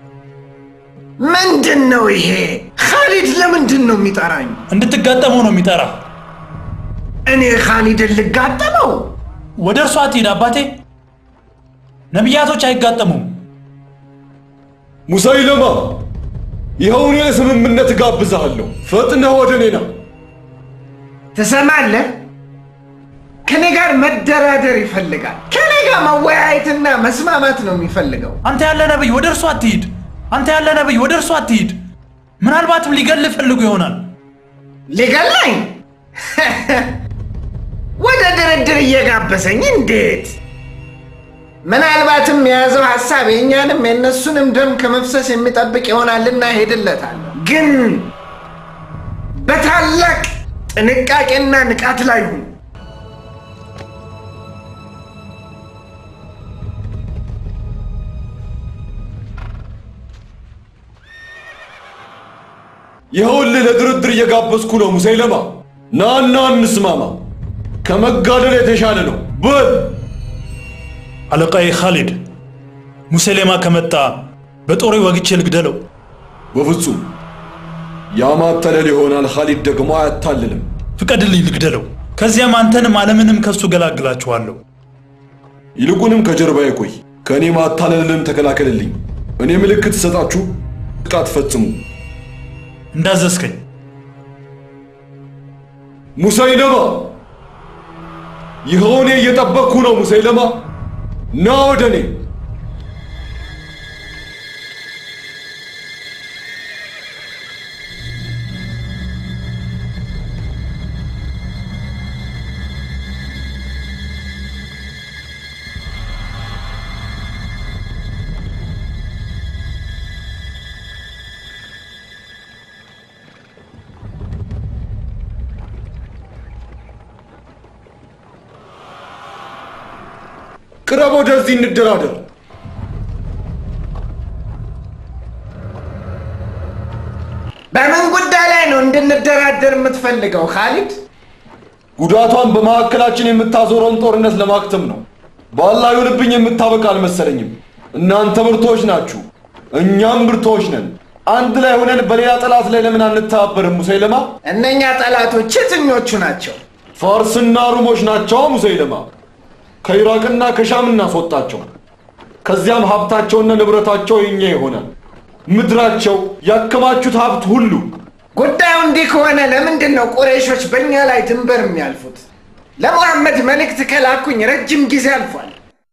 ምንድን ነው ይሄ? ኻሊድ ለምንድን ነው የሚጠራኝ? እንድትጋጠመው ነው የሚጠራ። እኔ ኻሊድን ልጋጠመው? ወደ እርሱ አትሂድ አባቴ። ነቢያቶች አይጋጠሙም። ሙሰይለማ ይኸው እኔ ስምምነት እጋብዝሃለሁ። ፈጥነህ ወደ እኔ ና። ትሰማለህ? ከኔ ጋር መደራደር ይፈልጋል። ከኔ ጋር መወያየትና መስማማት ነው የሚፈልገው። አንተ ያለ ነብይ ወደ እርሱ አትሂድ። አንተ ያለ ነብይ ወደ እርሱ አትሂድ። ምናልባትም ሊገል ፈልጉ ይሆናል። ሊገላኝ ወደ ድርድር እየጋበዘኝ እንዴት? ምናልባትም የያዘው ሀሳብ የእኛንም የእነሱንም ደም ከመፍሰስ የሚጠብቅ ይሆናልና ሄድለታል። ግን በታላቅ ጥንቃቄና ንቃት ላይ ሁን። ይኸውልህ ለድርድር እየጋበዝኩ ነው ሙሰይለማ። ናና እንስማማ። ከመጋደል የተሻለ ነው። በል አለቃዬ ኻሊድ፣ ሙሰሌማ ከመጣ በጦሬ ወግቼ ልግደለው። በፍጹም ያማተለል ይሆናል። ኻሊድ ደግሞ አያታልልም። ፍቀድልኝ ልግደለው። ከዚያም አንተንም ዓለምንም ከሱ ገላግላችኋለሁ። ይልቁንም ከጀርባዬ ቆይ፣ ከእኔ ማታለልንም ተከላከልልኝ። እኔ ምልክት ሰጣችሁ ጥቃት ፈጽሙ። እንዳዘዝከኝ ሙሰይለማ፣ ይኸው እኔ እየጠበቅኩ ነው። ሙሰይለማ ና ወደ እኔ። ቅረብ፣ ወደዚህ እንደራደር። በምን ጉዳይ ላይ ነው እንድንደራደር የምትፈልገው ኻሊድ? ጉዳቷን በመካከላችን የምታዞረውን ጦርነት ለማክተም ነው። በአላህ ይሁንብኝ የምታበቃ አልመሰለኝም። እናንተ ብርቶች ናችሁ፣ እኛም ብርቶች ነን። አንድ ላይ ሆነን በሌላ ጠላት ላይ ለምን አንተባበርም ሙሰይለማ? እነኛ ጠላቶች የትኞቹ ናቸው? ፋርስና ሩሞች ናቸው ሙሰይለማ። ከኢራቅና ከሻም እናስወጣቸው። ከዚያም ሀብታቸውና ንብረታቸው የኛ ይሆናል። ምድራቸው ያከማቹት ሀብት ሁሉ ጉዳዩ እንዲህ ከሆነ ለምንድን ነው ቁረይሾች በእኛ ላይ ድንበር የሚያልፉት? ለሙሐመድ መልእክት ከላኩኝ ረጅም ጊዜ አልፏል።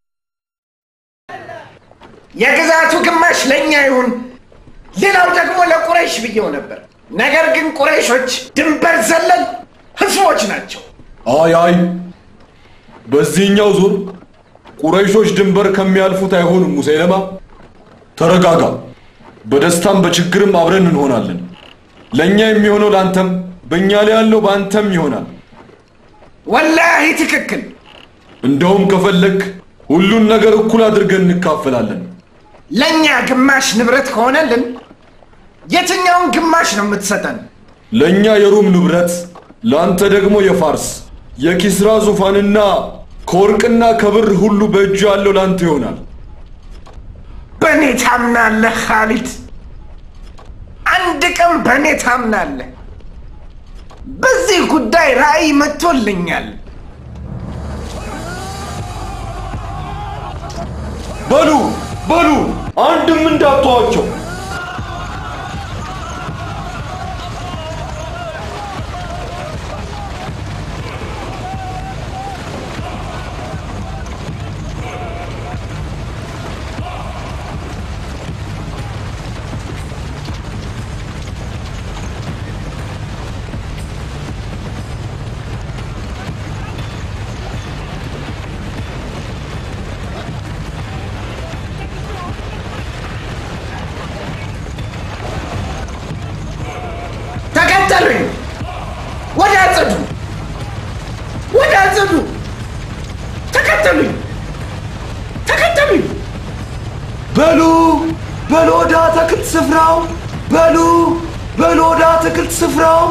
የግዛቱ ግማሽ ለእኛ ይሁን፣ ሌላው ደግሞ ለቁረይሽ ብየው ነበር። ነገር ግን ቁረይሾች ድንበር ዘለል ህዝቦች ናቸው። አይ አይ፣ በዚህኛው ዙር ቁረይሾች ድንበር ከሚያልፉት አይሆኑም። ሙሰይለማ ተረጋጋ። በደስታም በችግርም አብረን እንሆናለን። ለእኛ የሚሆነው ለአንተም፣ በእኛ ላይ ያለው በአንተም ይሆናል። ወላሂ ትክክል። እንደውም ከፈለግ ሁሉን ነገር እኩል አድርገን እንካፈላለን። ለእኛ ግማሽ ንብረት ከሆነልን የትኛውን ግማሽ ነው የምትሰጠን? ለእኛ የሩም ንብረት፣ ለአንተ ደግሞ የፋርስ የኪስራ ዙፋንና ከወርቅና ከብር ሁሉ በእጁ ያለው ለአንተ ይሆናል። በእኔ ታምናለህ ካሊድ? አንድ ቀን በእኔ ታምናለህ? በዚህ ጉዳይ ራእይ መጥቶልኛል። በሉ በሉ፣ አንድም እንዳትተዋቸው። ተከተሉኝ። ወደ አጽዱ፣ ወደ አጽዱ። ተከተሉኝ፣ ተከተሉኝ። በሉ በሉ ወደ አትክልት ስፍራው በሉ በሉ ወደ አትክልት ስፍራው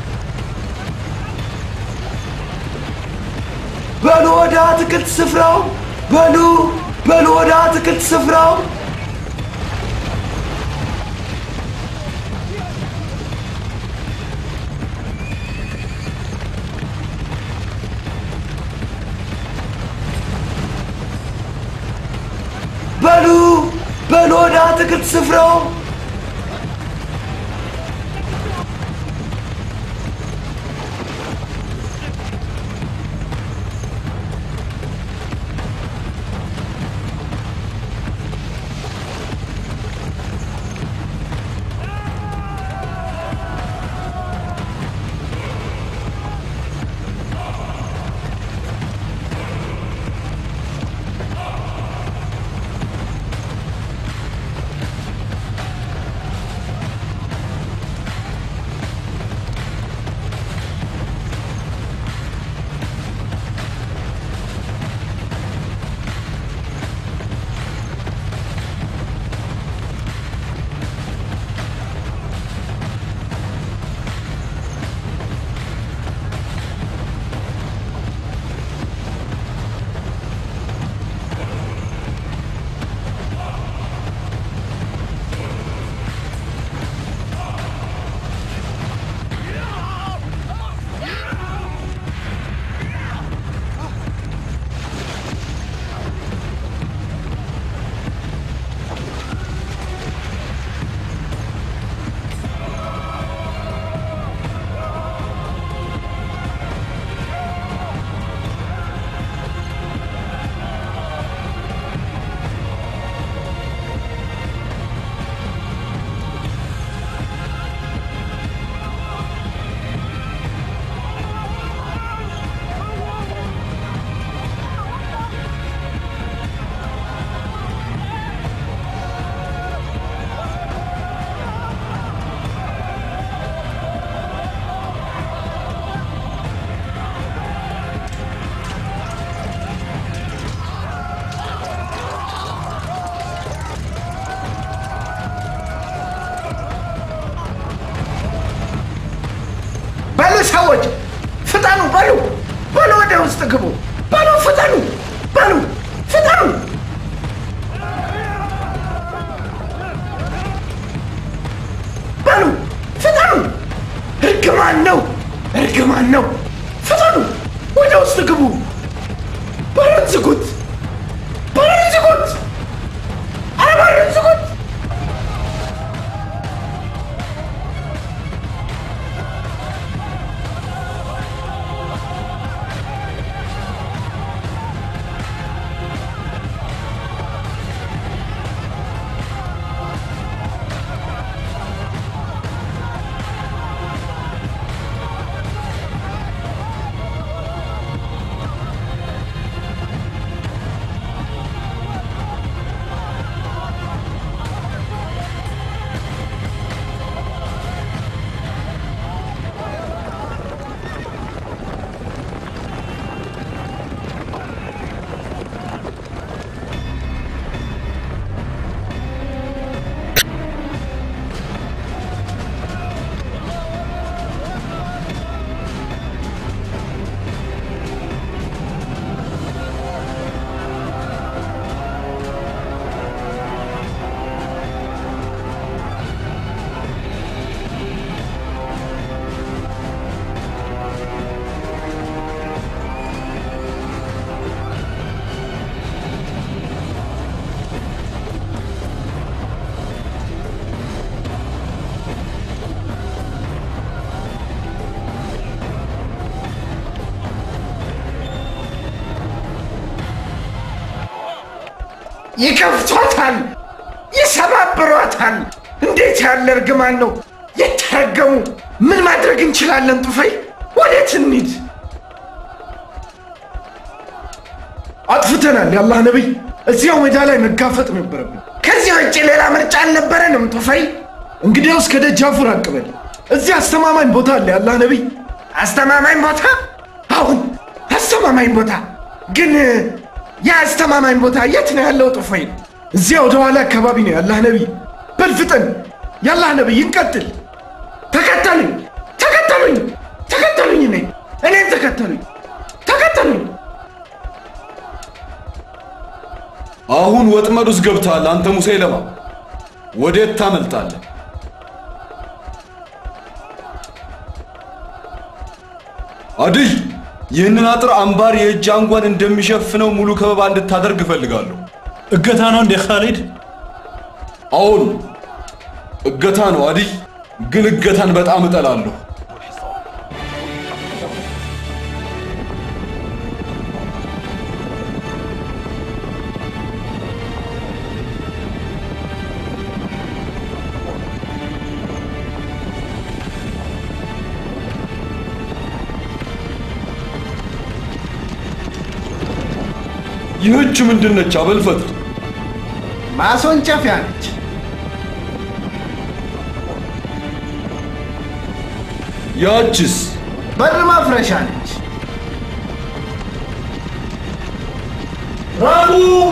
በሉ ወደ አትክልት ስፍራው በሉ በሉ ወደ አትክልት ስፍራው በሉ በሉ ወደ አትክልት ስፍራው በሉ ሰዎች ፍጠኑ፣ በሉ በሉ፣ ወደ ውስጥ ግቡ፣ በሉ ፍጠኑ፣ በሉ ፍጠኑ። በሉ ወደ ውስጥ ግቡ። በሩን ዝጉት፣ በሩን ዝጉት፣ ኧረ በሩን ዝጉት። ይከፍቷታል፣ ይሰባብሯታል። እንዴት ያለ እርግማን ነው! የተረገሙ! ምን ማድረግ እንችላለን? ጡፈይ ወዴት እንሂድ? አጥፍተናል። የአላህ ነቢይ፣ እዚያው ሜዳ ላይ መጋፈጥ ነበረብን። ከዚህ ውጭ ሌላ ምርጫ አልነበረንም። ጡፈይ እንግዲያውስ ከደጃፉ ራቅ በል። እዚህ አስተማማኝ ቦታ አለ። የአላህ ነቢይ፣ አስተማማኝ ቦታ? አሁን አስተማማኝ ቦታ ግን ያ አስተማማኝ ቦታ የት ነው ያለው? ጡፈይ እዚያ ወደ ኋላ አካባቢ ነው። ያላህ ነቢይ በል ፍጠን። ያላህ ነቢይ እንቀጥል። ተከተሉኝ፣ ተከተሉኝ፣ ተከተሉኝ፣ እኔ እኔን ተከተሉኝ፣ ተከተሉኝ። አሁን ወጥመድ ውስጥ ገብተሃል አንተ ሙሰይለማ። ወዴት ታመልጣለህ? አድይ ይህንን አጥር አምባር የእጅ አንጓን እንደሚሸፍነው ሙሉ ከበባ እንድታደርግ እፈልጋለሁ። እገታ ነው እንዴ ካሊድ? አሁን እገታ ነው አድይ፣ ግን እገታን በጣም እጠላለሁ። ይህች ምንድነች? አበልፈትር ማስወንጨፊያ ነች። ያችስ በር ማፍረሻ ነች። ራቡ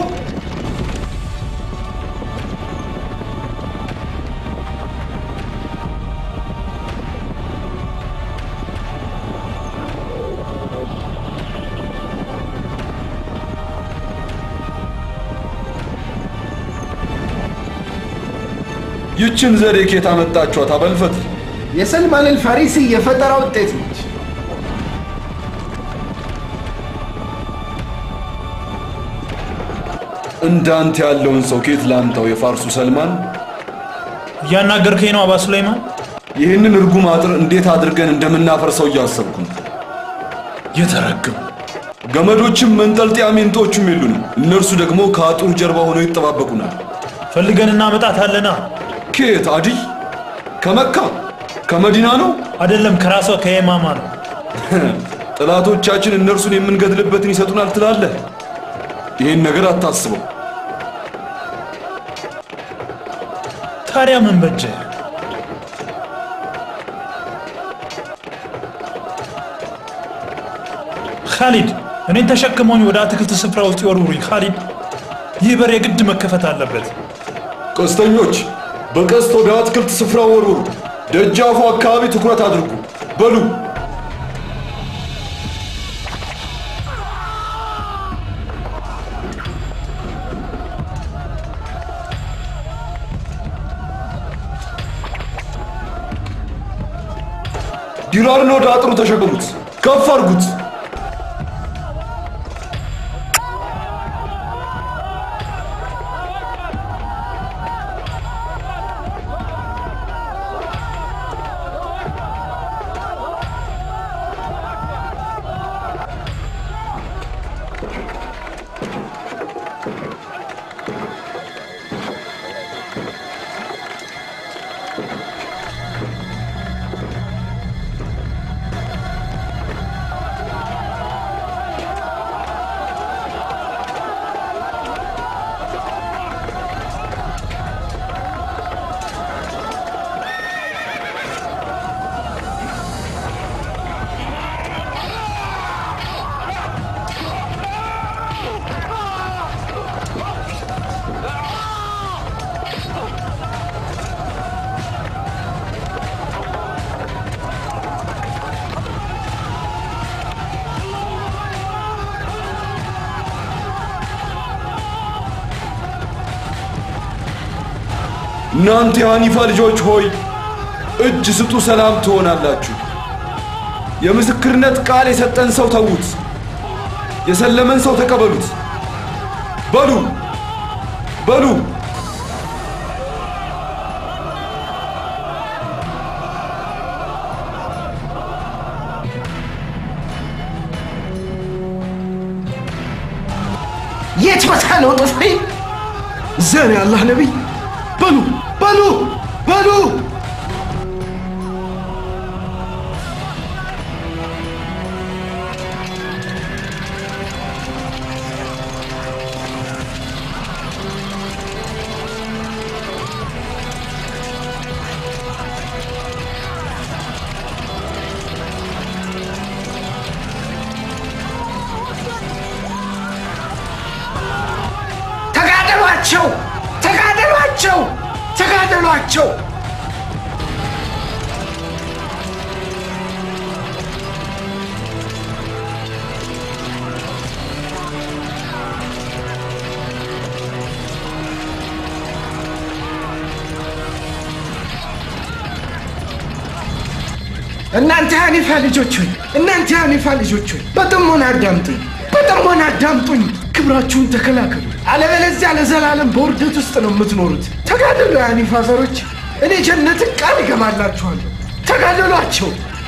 ይችን ዘዴ ኬት አመጣችኋት? አበልፈትር የሰልማን አልፋሪሲ የፈጠራ ውጤት ነች። እንዳንተ ያለውን ሰው ኬት ላምጣው? የፋርሱ ሰልማን እያናገርከኝ ነው አባ ሱለይማን? ይህንን እርጉም አጥር እንዴት አድርገን እንደምናፈርሰው እያሰብኩ ነው። የተረገሙ ገመዶችም መንጠልጠያ ሜንጦዎችም የሉንም። እነርሱ ደግሞ ከአጥሩ ጀርባ ሆነው ይጠባበቁናል። ፈልገን እናመጣታለና። ከየት አድይ? ከመካ ከመዲና ነው? አይደለም፣ ከራሷ ከየማማ ነው። ጠላቶቻችን እነርሱን የምንገድልበትን ይሰጡናል ትላለህ? ይህን ነገር አታስበው። ታዲያ ምን በጀ? ካሊድ እኔን ተሸክመውኝ ወደ አትክልት ስፍራ ውስጥ ይወርውሩኝ። ካሊድ ይህ በር የግድ መከፈት አለበት። ቀስተኞች በቀስት ወደ አትክልት ስፍራ ወርውሩ። ደጃፉ አካባቢ ትኩረት አድርጉ። በሉ ዲራርን ወደ አጥሩ ተሸከሙት፣ ከፍ አድርጉት። እናንተ የሐኒፋ ልጆች ሆይ እጅ ስጡ፣ ሰላም ትሆናላችሁ። የምስክርነት ቃል የሰጠን ሰው ተዉት፣ የሰለመን ሰው ተቀበሉት። በሉ በሉ የት ቦታ ነው ጥፍሬ? እዚያ ነው የአላህ ነቢይ። በሉ በሉ በሉ ተጋደሏቸው! ተጋደሏቸው! ተጋደሏቸው! እናንተ የሐኒፋ ልጆች ሆይ እናንተ የሐኒፋ ልጆች ሆይ በጥሞና አዳምጡኝ፣ በጥሞና አዳምጡኝ። ክብራችሁን ተከላከሉ፣ አለበለዚያ ለዘላለም በውርደት ውስጥ ነው የምትኖሩት። ተጋደሉ የሐኒፋ ዘሮች፣ እኔ ጀነትን ቃል እገባላችኋለሁ። ተጋደሏቸው።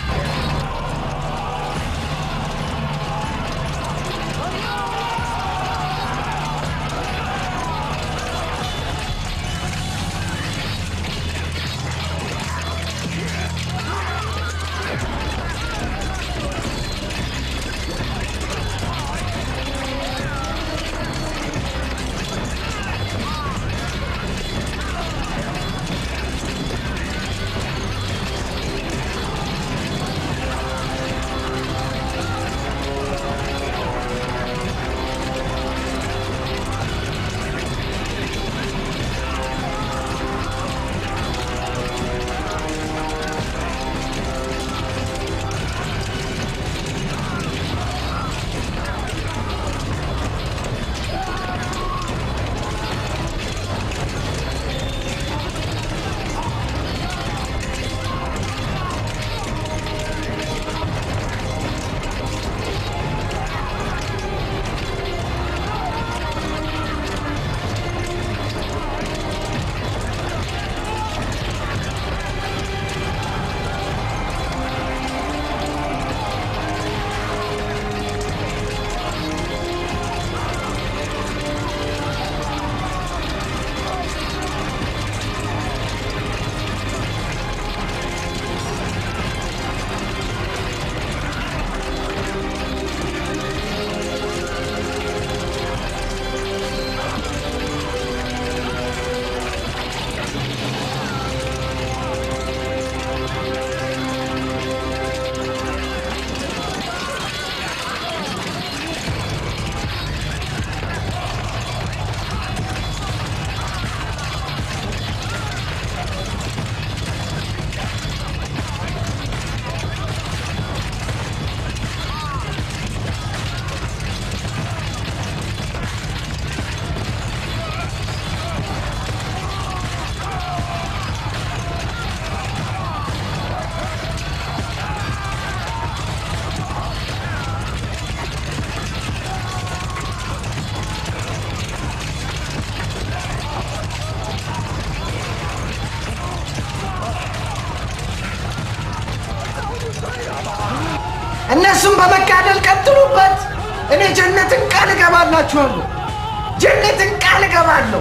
እነሱም በመጋደል ቀጥሉበት። እኔ ጀነትን ቃል እገባላችኋለሁ። ጀነትን ቃል እገባለሁ።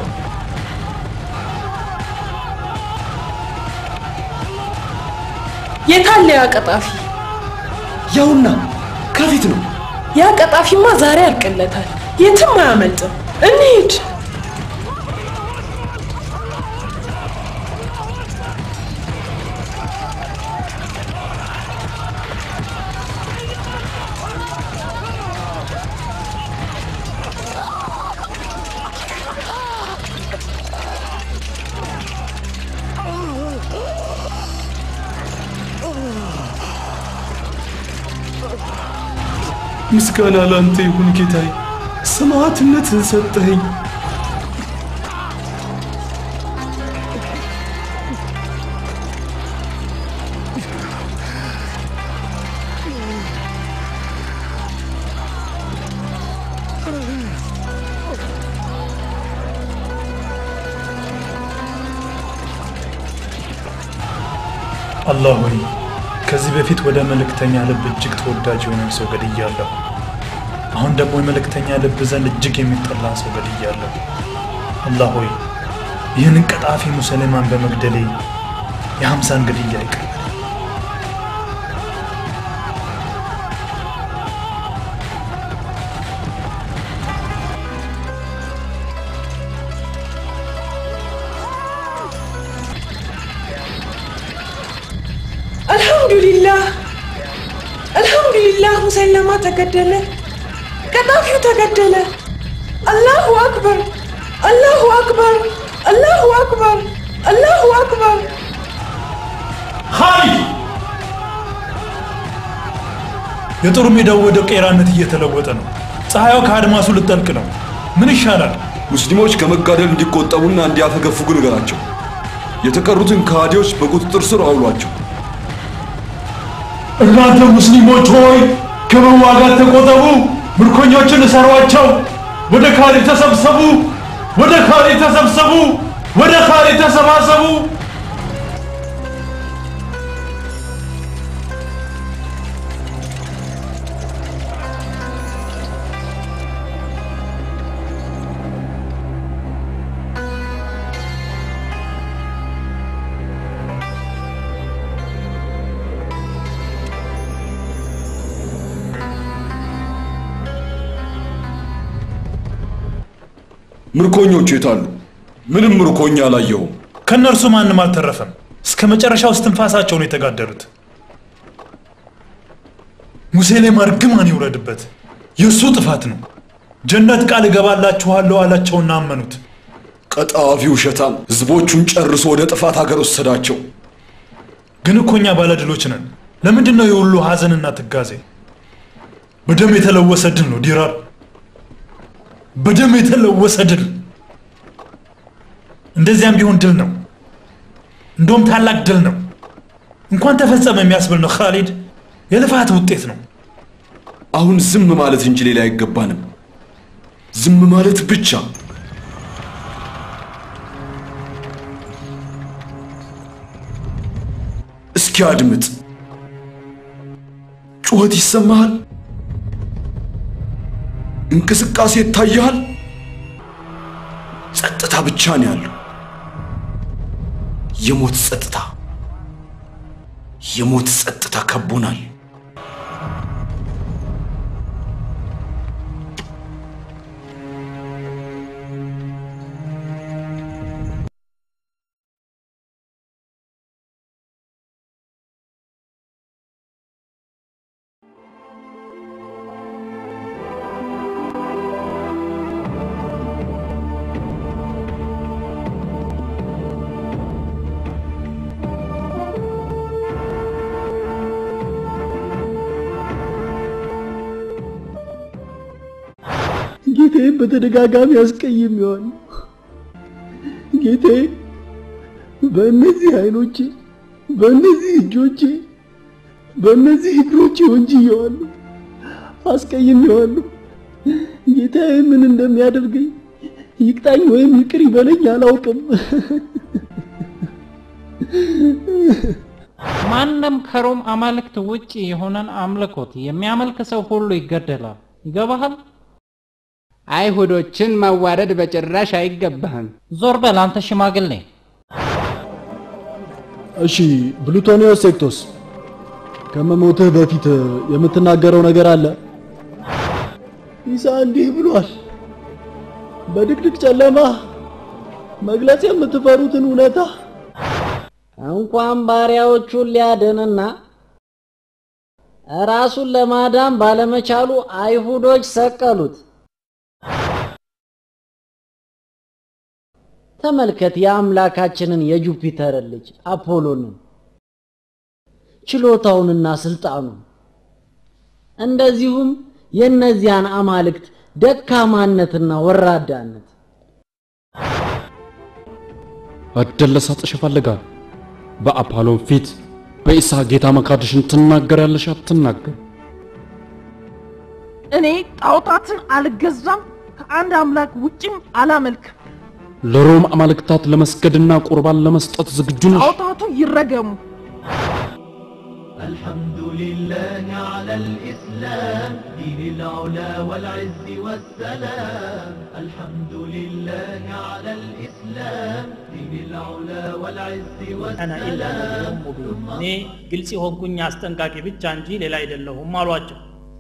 የታለ ያ ቀጣፊ? ያውና ከፊት ነው። ያ ቀጣፊማ ዛሬ ያልቅለታል፣ የትም አያመልጥም። እንሂድ። ምስጋና ላንተ ይሁን ጌታዬ፣ ሰማዕትነትን ሰጠኸኝ። አላህ ሆይ ከዚህ በፊት ወደ መልእክተኛ ልብ እጅግ ተወዳጅ የሆነን ሰው ገድያለሁ። አሁን ደግሞ የመልእክተኛ ልብ ዘንድ እጅግ የሚጠላ ሰው ገድያለሁ። አላህ ሆይ ይህንን ቀጣፊ ሙሰልማን በመግደሌ የሀምሳን ግድያ ይቅር በለኝ። አልሐምዱሊላህ አልሐምዱሊላህ ሙሰለማ ተገደለ፣ ቀጣፊው ተገደለ። አላሁ አክበር አላሁ አክበር አላሁ አክበር አላሁ አክበር። ኻሊድ የጦር ሜዳው ወደ ቄራነት እየተለወጠ ነው። ፀሐዩ ከአድማሱ ልጠልቅ ነው። ምን ይሻላል? ሙስሊሞች ከመጋደል እንዲቆጠቡና እንዲያፈገፍጉ ንገራቸው። የተቀሩትን ከሃዲዎች በቁጥጥር ስር አውሏቸው። እናንተ ሙስሊሞች ሆይ ከመዋጋት ተቆጠቡ፣ ምርኮኞችን እሰሯቸው። ወደ ካሊድ ተሰብሰቡ፣ ወደ ካሊድ ተሰብሰቡ፣ ወደ ካሊድ ተሰባሰቡ። ምርኮኞቹ የታሉ? ምንም ምርኮኛ አላየሁም። ከእነርሱ ማንም አልተረፈም። እስከ መጨረሻው እስትንፋሳቸው ነው የተጋደሉት። ሙሴሌም እርግማን ይውረድበት፣ የእሱ ጥፋት ነው። ጀነት ቃል እገባላችኋለሁ አላቸውና አመኑት። ቀጣፊ ውሸታም ህዝቦቹን ጨርሶ ወደ ጥፋት ሀገር ወሰዳቸው። ግን እኮ እኛ ባለድሎች ነን። ለምንድን ነው የሁሉ ሀዘንና ትጋዜ? በደም የተለወሰ ድል ነው ዲራር፣ በደም የተለወሰ ድል። እንደዚያም ቢሆን ድል ነው፣ እንደውም ታላቅ ድል ነው። እንኳን ተፈጸመ የሚያስብል ነው። ካሊድ የልፋት ውጤት ነው። አሁን ዝም ማለት እንጂ ሌላ አይገባንም። ዝም ማለት ብቻ። እስኪ አድምጥ። ጩኸት ይሰማሃል? እንቅስቃሴ ይታይሃል? ጸጥታ ብቻ ነው ያለው። የሞት ጸጥታ፣ የሞት ጸጥታ ከቦናል። ጌታዬን በተደጋጋሚ አስቀይሜዋለሁ። ጌታዬ በእነዚህ አይኖቼ፣ በእነዚህ እጆቼ፣ በእነዚህ እግሮቼ ወንጅዬዋለሁ፣ አስቀይሜዋለሁ። ጌታዬ ምን እንደሚያደርገኝ ይቅጣኝ ወይም ይቅር ይበለኝ አላውቅም። ማንም ከሮም አማልክት ውጭ የሆነን አምልኮት የሚያመልክ ሰው ሁሉ ይገደላል። ይገባሃል? አይሁዶችን ማዋረድ በጭራሽ አይገባህም። ዞር በል አንተ ሽማግሌ። እሺ ብሉቶኒዮስ ሴክቶስ፣ ከመሞትህ በፊት የምትናገረው ነገር አለ? ኢሳ እንዲህ ብሏል። በድቅድቅ ጨለማ መግለጽ የምትፈሩትን እውነታ እንኳን ባሪያዎቹን ሊያድንና ራሱን ለማዳን ባለመቻሉ አይሁዶች ሰቀሉት። ተመልከት የአምላካችንን የጁፒተር ልጅ አፖሎንን ችሎታውንና ስልጣኑን እንደዚሁም የእነዚያን አማልክት ደካማነትና ወራዳነት አደለሳጥሽ ይፈልጋል። በአፖሎን ፊት በኢሳ ጌታ መካድሽን ትናገሪያለሽ አትናገር? እኔ ጣዖታትን አልገዛም፣ ከአንድ አምላክ ውጭም አላመልክም። ለሮም አማልክታት ለመስገድና ቁርባን ለመስጠት ዝግጁ ነሽ? ጣዖታቱ ይረገሙ። الحمد لله على الإسلام دين العلا والعز والسلام الحمد لله على الإسلام دين العلا والعز አና ኢላ ነዚሩን ሙቢን እኔ ግልጽ የሆንኩኝ አስጠንቃቂ ብቻ እንጂ ሌላ አይደለሁም አሏቸው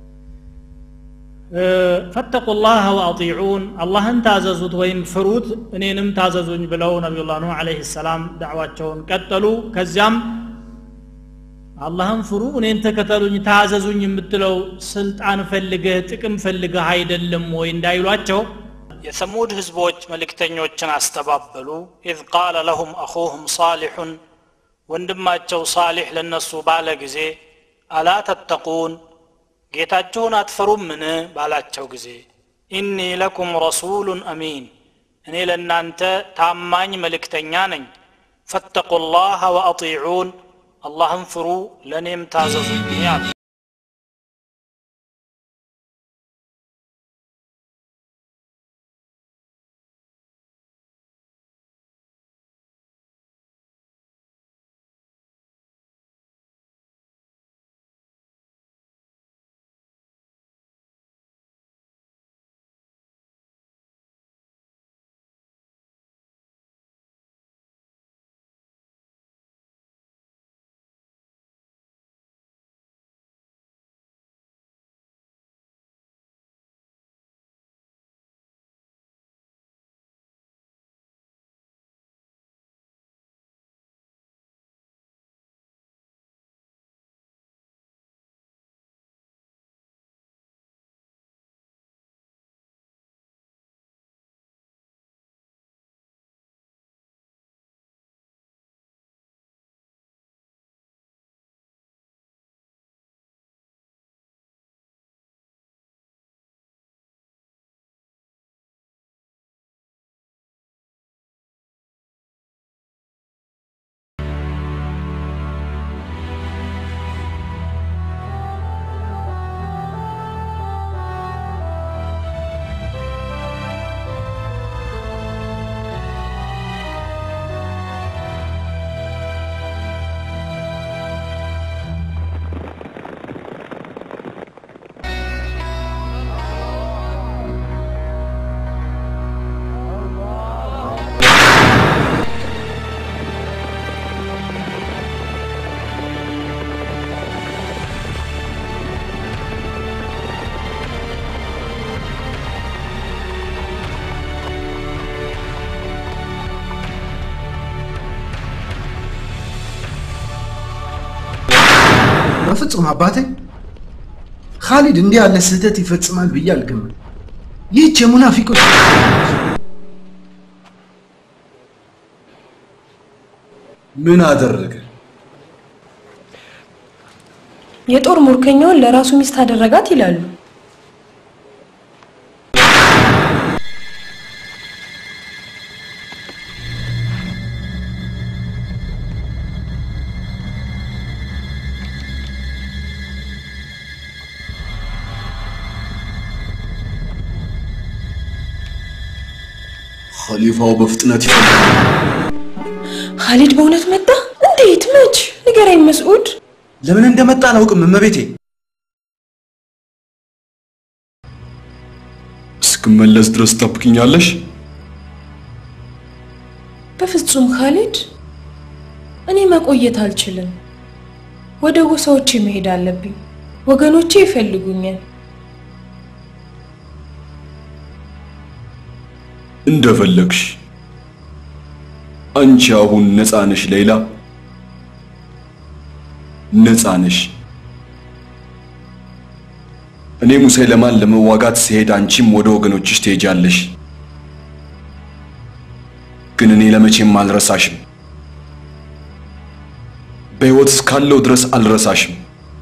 ፈተቁላህ ወአጢዑን አላህን ታዘዙት ወይም ፍሩት እኔንም ታዘዙኝ ብለው ነቢዩላህ ኑህ አለይሂ ሰላም ዳዕዋቸውን ቀጠሉ ከዚያም አላህን ፍሩ እኔን ተከተሉኝ ታዘዙኝ የምትለው ስልጣን ፈልገህ ጥቅም ፈልገህ አይደለም ወይ እንዳይሏቸው የሰሙድ ህዝቦች መልእክተኞችን አስተባበሉ ኢዝ ቃለ ለሁም አኹሁም ሳሊሑን ወንድማቸው ሳሊሕ ለነሱ ባለ ጊዜ አላ ተተቁን ጌታችሁን አትፈሩምን ባላቸው ጊዜ ኢኒ ለኩም ረሱሉን አሚን እኔ ለእናንተ ታማኝ መልእክተኛ ነኝ ፈተቁ ላህ ወአጢዑን አላህን ፍሩ ለእኔም ታዘዙኝ አሉ በፍጹም አባቴ ካሊድ እንዲህ ያለ ስህተት ይፈጽማል ብዬ አልገምም። ይህች የሙናፊቆች ምን አደረገ? የጦር ሙርከኛውን ለራሱ ሚስት አደረጋት ይላሉ። ኸሊፋው በፍጥነት ይፈልጋል። ካሊድ በእውነት መጣ? እንዴት? መች? ንገረኝ መስዑድ። ለምን እንደመጣ አላውቅም እመቤቴ። እስክመለስ ድረስ ጠብቅኛለሽ? በፍጹም ካሊድ፣ እኔ መቆየት አልችልም። ወደ ጎሳዎቼ መሄድ አለብኝ። ወገኖቼ ይፈልጉኛል። እንደፈለግሽ። አንቺ አሁን ነፃ ነሽ ሌላ፣ ነፃ ነሽ። እኔ ሙሰይለማን ለመዋጋት ስሄድ አንቺም ወደ ወገኖችሽ ትሄጃለሽ። ግን እኔ ለመቼም አልረሳሽም። በሕይወት እስካለው ድረስ አልረሳሽም።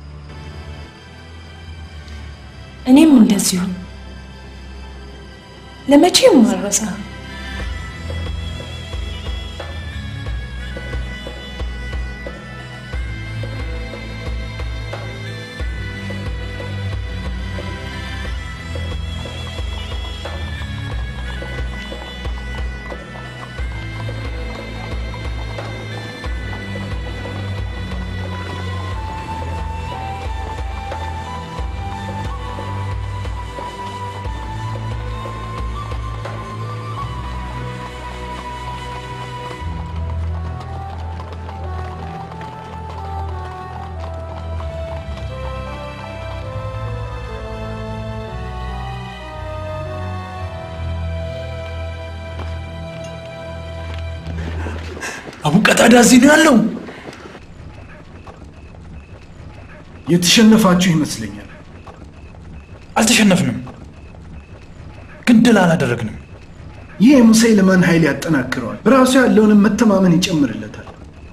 እኔም እንደዚሁ ለመቼም አልረሳህም። አቡ ቀታዳ እዚህ ነው ያለው። የተሸነፋችሁ ይመስለኛል። አልተሸነፍንም፣ ግን ድል አላደረግንም። ይህ የሙሰይልማን ኃይል ያጠናክረዋል፣ በራሱ ያለውንም መተማመን ይጨምርለታል።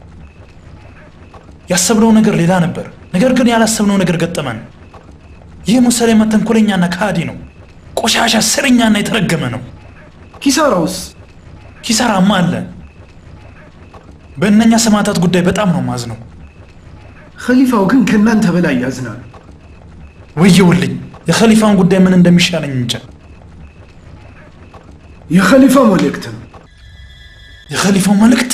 ያሰብነው ነገር ሌላ ነበር፣ ነገር ግን ያላሰብነው ነገር ገጠመን። ይህ ሙሰይለማ ተንኮለኛና ከሃዲ ነው። ቆሻሻ፣ ስረኛና የተረገመ ነው። ኪሳራውስ? ኪሳራማ አለ። በእነኛ ሰማዕታት ጉዳይ በጣም ነው ማዝነው። ኸሊፋው ግን ከእናንተ በላይ ያዝናሉ። ወየውልኝ፣ የኸሊፋን ጉዳይ ምን እንደሚሻለኝ እንጃ። የኸሊፋው መልእክት ነው። የኸሊፋው መልእክት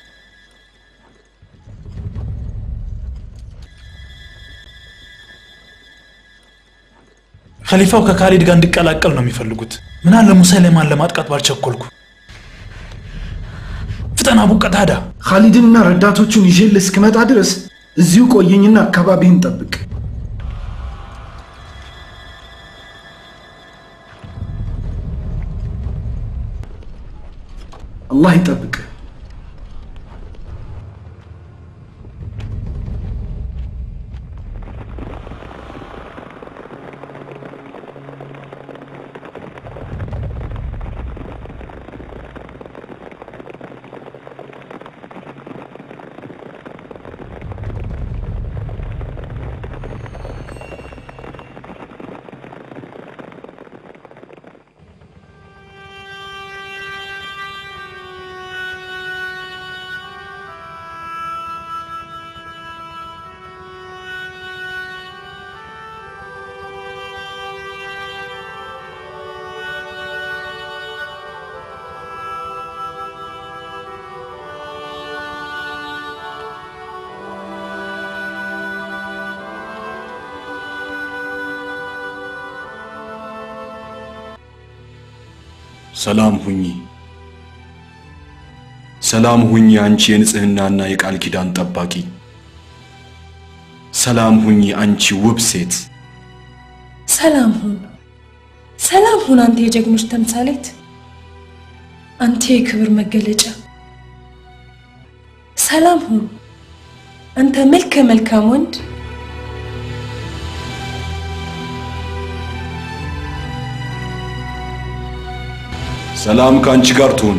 ኸሊፋው ከካሊድ ጋር እንዲቀላቀል ነው የሚፈልጉት። ምናለ ሙሰይለማን ለማጥቃት ባልቸኮልኩ። ፍጠን አቡ ቀታዳ። ካሊድንና ረዳቶቹን ይዤልህ እስክመጣ ድረስ እዚሁ ቆየኝና አካባቢህን ጠብቅ። አላህ ይጠብቅ። ሰላም ሁኚ፣ ሰላም ሁኚ አንቺ የንጽህናና የቃል ኪዳን ጠባቂ። ሰላም ሁኚ አንቺ ውብ ሴት። ሰላም ሁን፣ ሰላም ሁን አንተ የጀግኖች ተምሳሌት፣ አንተ የክብር መገለጫ። ሰላም ሁን አንተ መልከ መልካም ወንድ። ሰላም ከአንቺ ጋር ትሁን።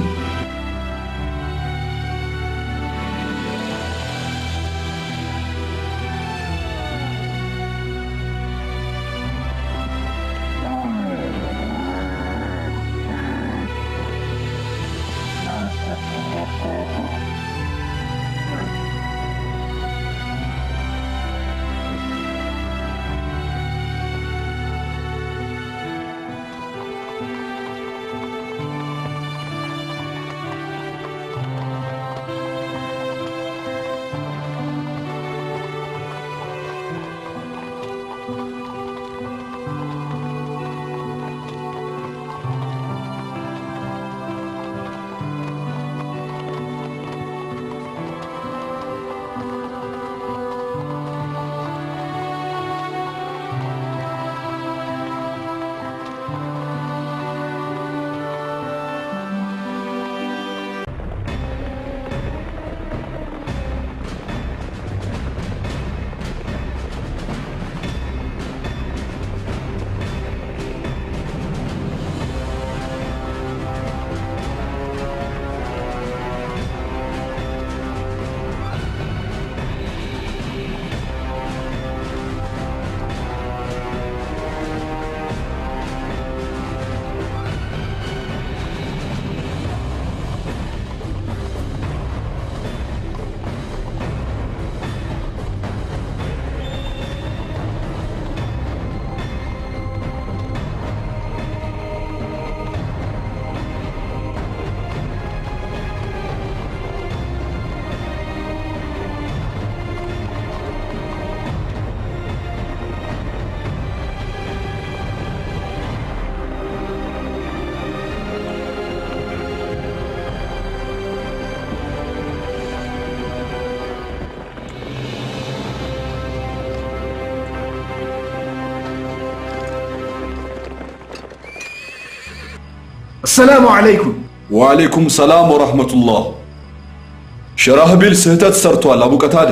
አሰላሙ አለይኩም። ወአለይኩም ሰላም ወራህመቱላህ። ሸራህቢል ስህተት ሰርቷል አቡ ቀታዳ።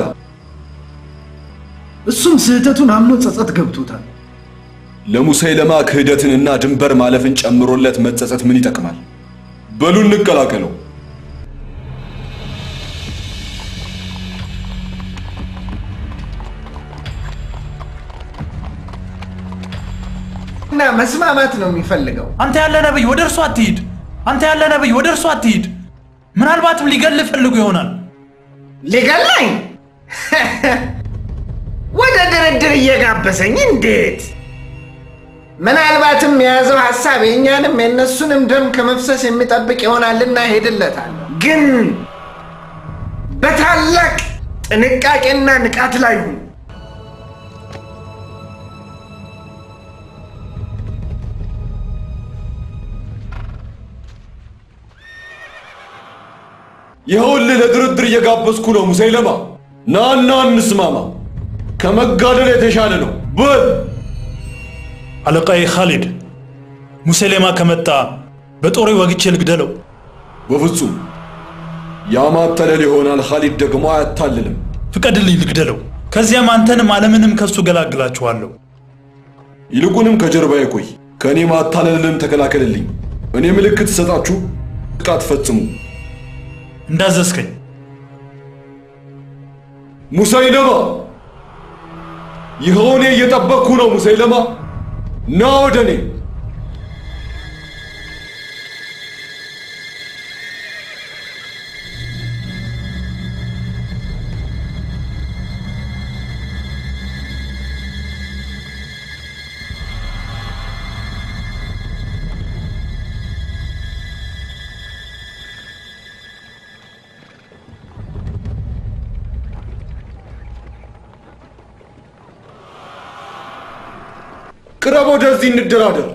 እሱም ስህተቱን አምኖ ጸጸት ገብቶታል። ለሙሰይለማ ክህደትንና ድንበር ማለፍን ጨምሮለት መጸጸት ምን ይጠቅማል? በሉ እንቀላቀለው። እና መስማማት ነው የሚፈልገው። አንተ ያለ ነብይ ወደ እርሱ አትሂድ። አንተ ያለ ነብይ ወደ እርሱ አትሂድ። ምናልባትም ሊገል ፈልጉ ይሆናል። ሊገላኝ ወደ ድርድር እየጋበዘኝ እንዴት? ምናልባትም የያዘው ሀሳብ የእኛንም የእነሱንም ደም ከመፍሰስ የሚጠብቅ ይሆናልና ሄድለታል። ግን በታላቅ ጥንቃቄና ንቃት ላይ ሁን። ይኸውልህ ለድርድር እየጋበዝኩ ነው ሙሰይለማ። ናና እንስማማ። ከመጋደል የተሻለ ነው። በል አለቃዬ ካሊድ፣ ሙሴሌማ ከመጣ በጦሬ ወግቼ ልግደለው። በፍጹም ያማተለል ይሆናል። ካሊድ ደግሞ አያታልልም። ፍቀድልኝ ልግደለው። ከዚያም አንተንም ዓለምንም ከሱ ገላግላችኋለሁ። ይልቁንም ከጀርባዬ ቆይ፣ ከእኔ ማታለልን ተከላከልልኝ። እኔ ምልክት ሰጣችሁ ጥቃት ፈጽሙ። እንዳዘዝከኝ። ሙሰይለማ፣ ይኸው እኔ እየጠበቅኩ ነው። ሙሰይለማ፣ ና ወደ እኔ። ቅረብ፣ ወደዚህ እንደራደር።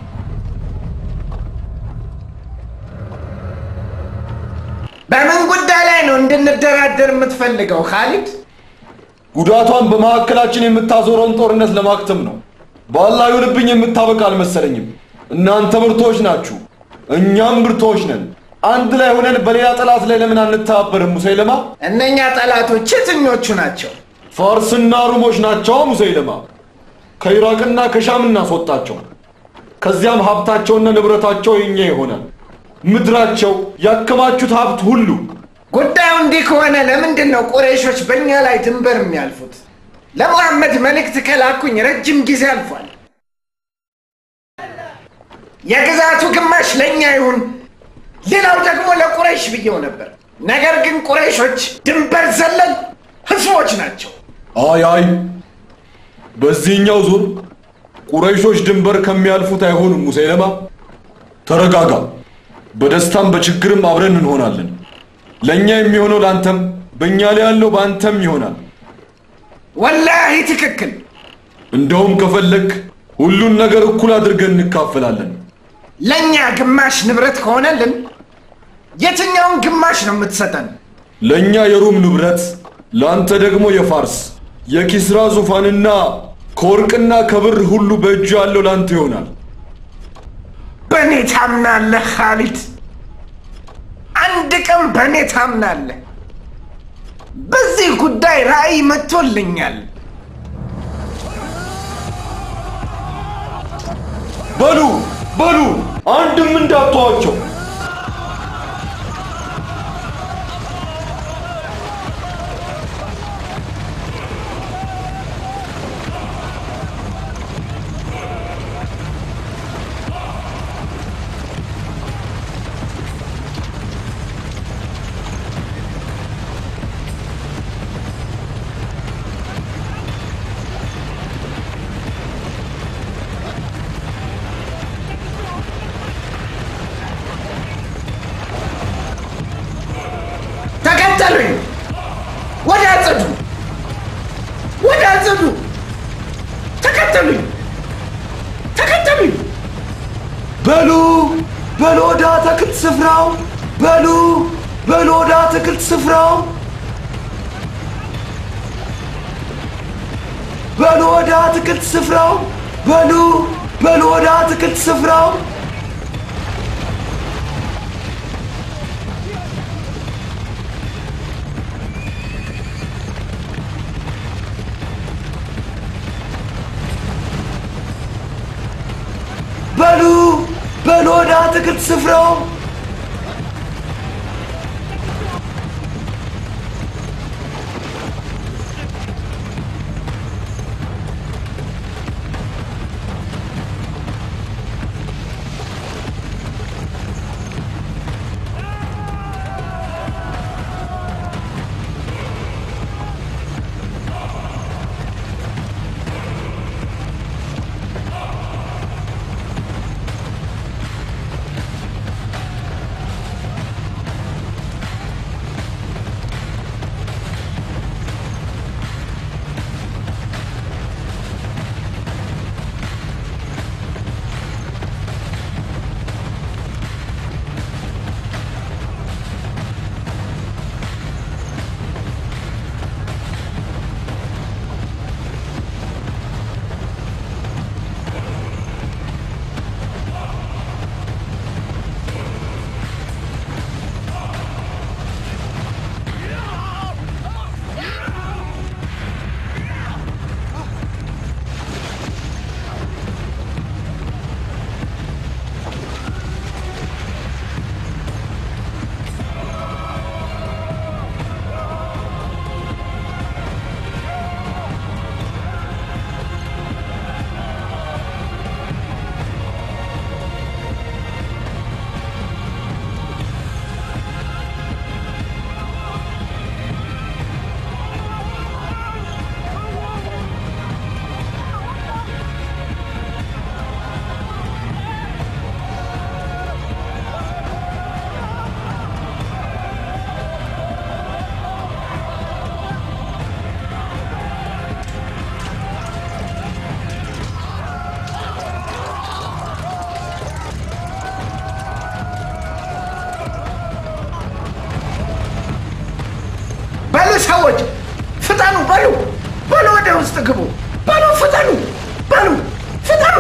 በምን ጉዳይ ላይ ነው እንድንደራደር የምትፈልገው ካሊድ? ጉዳቷን በመካከላችን የምታዞረውን ጦርነት ለማክተም ነው። በአላህ ይሁንብኝ የምታበቃ አልመሰለኝም። እናንተ ብርቶች ናችሁ፣ እኛም ብርቶች ነን። አንድ ላይ ሆነን በሌላ ጠላት ላይ ለምን አንተባበርም? ሙሰይለማ፣ እነኛ ጠላቶች የትኞቹ ናቸው? ፋርስና ሩሞች ናቸው። ሙሰይለማ፣ ከኢራቅና ከሻም እናስወጣቸው። ከዚያም ሀብታቸውና ንብረታቸው የኛ ይሆናል። ምድራቸው ያከማቹት ሀብት ሁሉ ጉዳዩ እንዲህ ከሆነ ለምንድን ነው ቁረይሾች በእኛ ላይ ድንበር የሚያልፉት? ለሙሐመድ መልእክት ከላኩኝ ረጅም ጊዜ አልፏል። የግዛቱ ግማሽ ለእኛ ይሁን፣ ሌላው ደግሞ ለቁረይሽ ብየው ነበር። ነገር ግን ቁረይሾች ድንበር ዘለል ህዝቦች ናቸው። አይ አይ፣ በዚህኛው ዙር ቁረይሾች ድንበር ከሚያልፉት አይሆኑም። ሙሰይለማ ተረጋጋ። በደስታም በችግርም አብረን እንሆናለን። ለእኛ የሚሆነው ለአንተም፣ በእኛ ላይ ያለው በአንተም ይሆናል። ወላሂ ትክክል። እንደውም ከፈለግ ሁሉን ነገር እኩል አድርገን እንካፈላለን። ለእኛ ግማሽ ንብረት ከሆነልን የትኛውን ግማሽ ነው የምትሰጠን? ለእኛ የሩም ንብረት፣ ለአንተ ደግሞ የፋርስ የኪስራ ዙፋንና ከወርቅና ከብር ሁሉ በእጁ ያለው ለአንተ ይሆናል። በእኔ ታምናለህ ካሊድ? አንድ ቀን በእኔ ታምናለህ? በዚህ ጉዳይ ራእይ መጥቶልኛል። በሉ በሉ፣ አንድም እንዳትተዋቸው። ተከተሉኝ። ወደ አጽዱ፣ ወደ አጽዱ። ተከተሉኝ፣ ተከተሉኝ። በሉ በሉ ወደ አትክልት ስፍራው በሉ በሉ ወደ አትክልት ስፍራው በሉ ወደ አትክልት ስፍራው በሉ በሉ ወደ አትክልት ስፍራው በሉ በሉ ወደ አትክልት ስፍራው በሉ ሰዎች ፍጠኑ፣ በሉ በሉ፣ ወደ ውስጥ ግቡ፣ በሉ ፍጠኑ፣ በሉ ፍጠኑ።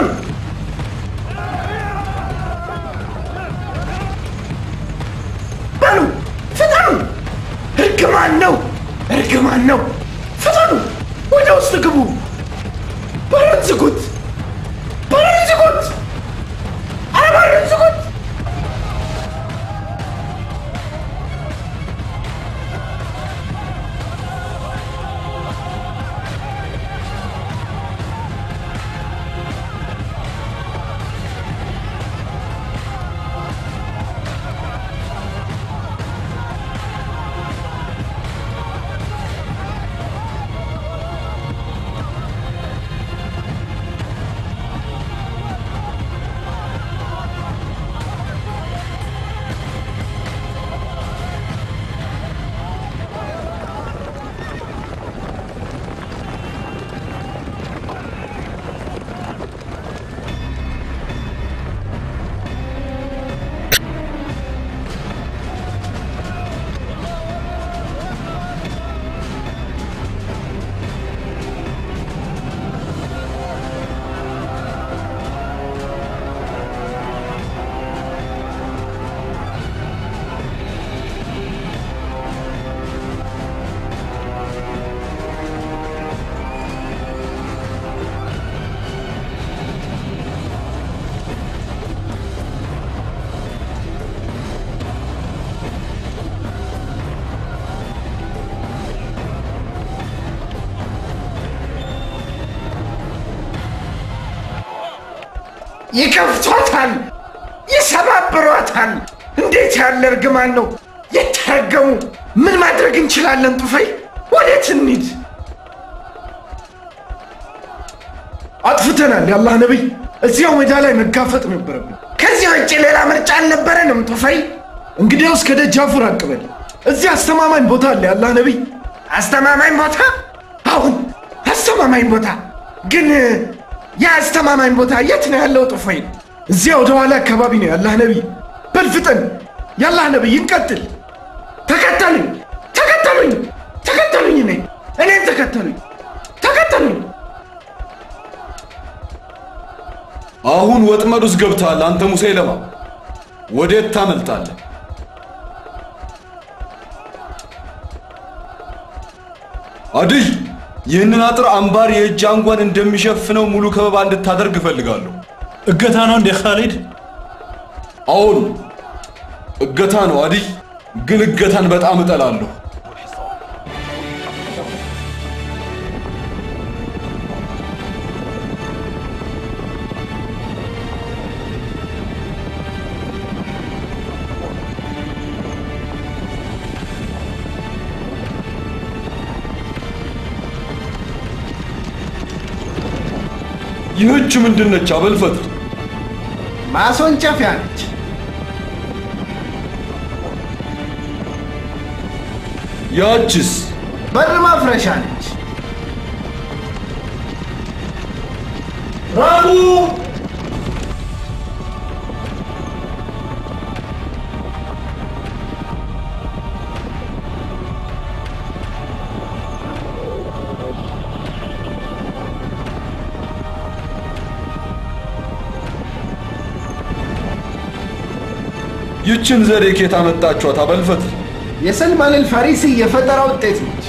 በሉ ፍጠኑ። እርግማን ነው፣ እርግማን ነው። ፍጠኑ፣ ወደ ውስጥ ግቡ። በሩን ዝጉት፣ በሩን ዝጉት፣ ኧረ በሩን ዝጉት። ይከፍቷታል፣ ይሰባብሯታል። እንዴት ያለ እርግማን ነው! የተረገሙ ምን ማድረግ እንችላለን? ጡፈይ ወዴት እንሂድ? አጥፍተናል። የአላህ ነቢይ፣ እዚያው ሜዳ ላይ መጋፈጥ ነበረብን። ከዚህ ውጭ ሌላ ምርጫ አልነበረንም። ጡፈይ እንግዲያውስ ከደጃፉ ራቅ በል። እዚህ አስተማማኝ ቦታ አለ። የአላህ ነቢይ፣ አስተማማኝ ቦታ? አሁን አስተማማኝ ቦታ ግን ያ አስተማማኝ ቦታ የት ነው ያለው? ጡፈይ እዚያ ወደ ኋላ አካባቢ ነው። የአላህ ነቢይ በልፍጠን። የአላህ ነቢይ እንቀጥል። ተከተሉኝ፣ ተከተሉኝ፣ ተከተሉኝ፣ እኔ እኔን ተከተሉኝ፣ ተከተሉኝ። አሁን ወጥመድ ውስጥ ገብተሃል አንተ ሙሴ ለማ ወዴት ታመልጣለህ? አድይ ይህንን አጥር አምባር የእጅ አንጓን እንደሚሸፍነው ሙሉ ከበባ እንድታደርግ እፈልጋለሁ። እገታ ነው እንዴ ካሊድ? አዎን እገታ ነው አዲይ። ግን እገታን በጣም እጠላለሁ። ይህች ምንድን ነች? አበልፈት ማስወንጨፊያ ነች። ያችስ በር ማፍረሻ ነች። ራቡ ይችን ዘዴ ኬት አመጣችኋት? አበልፈት የሰልማን አልፋሪሲ የፈጠራ ውጤት ነች።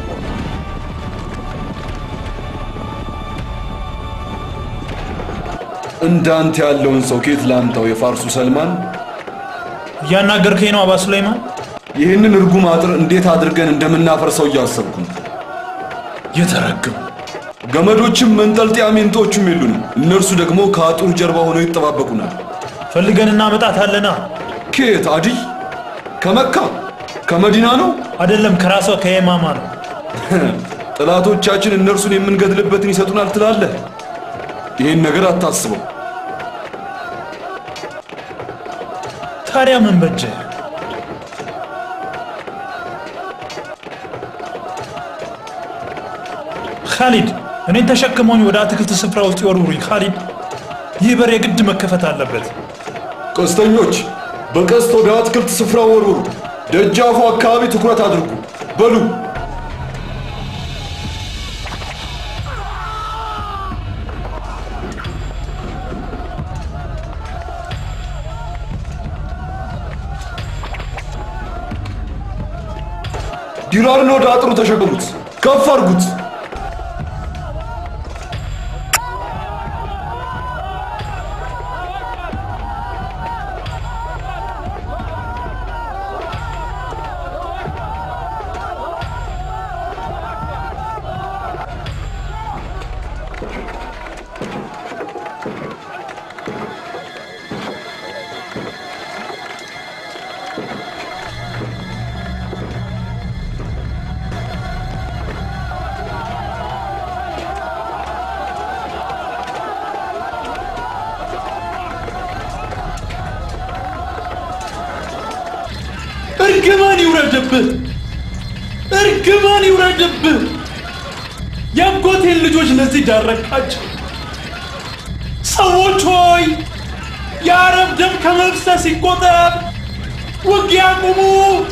እንዳንተ ያለውን ሰው ኬት ላምጣው? የፋርሱ ሰልማን እያናገርከኝ ነው አባ ሱለይማን? ይህንን እርጉም አጥር እንዴት አድርገን እንደምናፈርሰው እያሰብኩ ነው። የተረገሙ ገመዶችም መንጠልጠያ ሜንጦቹም የሉንም። እነርሱ ደግሞ ከአጥሩ ጀርባ ሆነው ይጠባበቁናል። ፈልገን እናመጣታለና። ከየት አዲይ? ከመካ ከመዲና ነው? አይደለም፣ ከራሷ ከየማማ ነው። ጠላቶቻችን እነርሱን የምንገድልበትን ይሰጡናል ትላለህ? ይህን ነገር አታስበው። ታዲያ ምን በጀ? ካሊድ እኔን ተሸክመውኝ ወደ አትክልት ስፍራ ውስጥ ይወርውሩኝ። ካሊድ ይህ በር የግድ መከፈት አለበት። ቀስተኞች በቀስት ወደ አትክልት ስፍራ ወርውሩ። ደጃፉ አካባቢ ትኩረት አድርጉ። በሉ ዲራርን ወደ አጥሩ ተሸከሙት፣ ከፍ አድርጉት። እርግማን ይውረድብህ! እርግማን ይውረድብህ! የአጎቴን ልጆች ለዚህ ዳረቃቸው። ሰዎች ሆይ የአረብ ደም ከመፍሰስ ይቆጠብ! ውጊያ ቁሙ!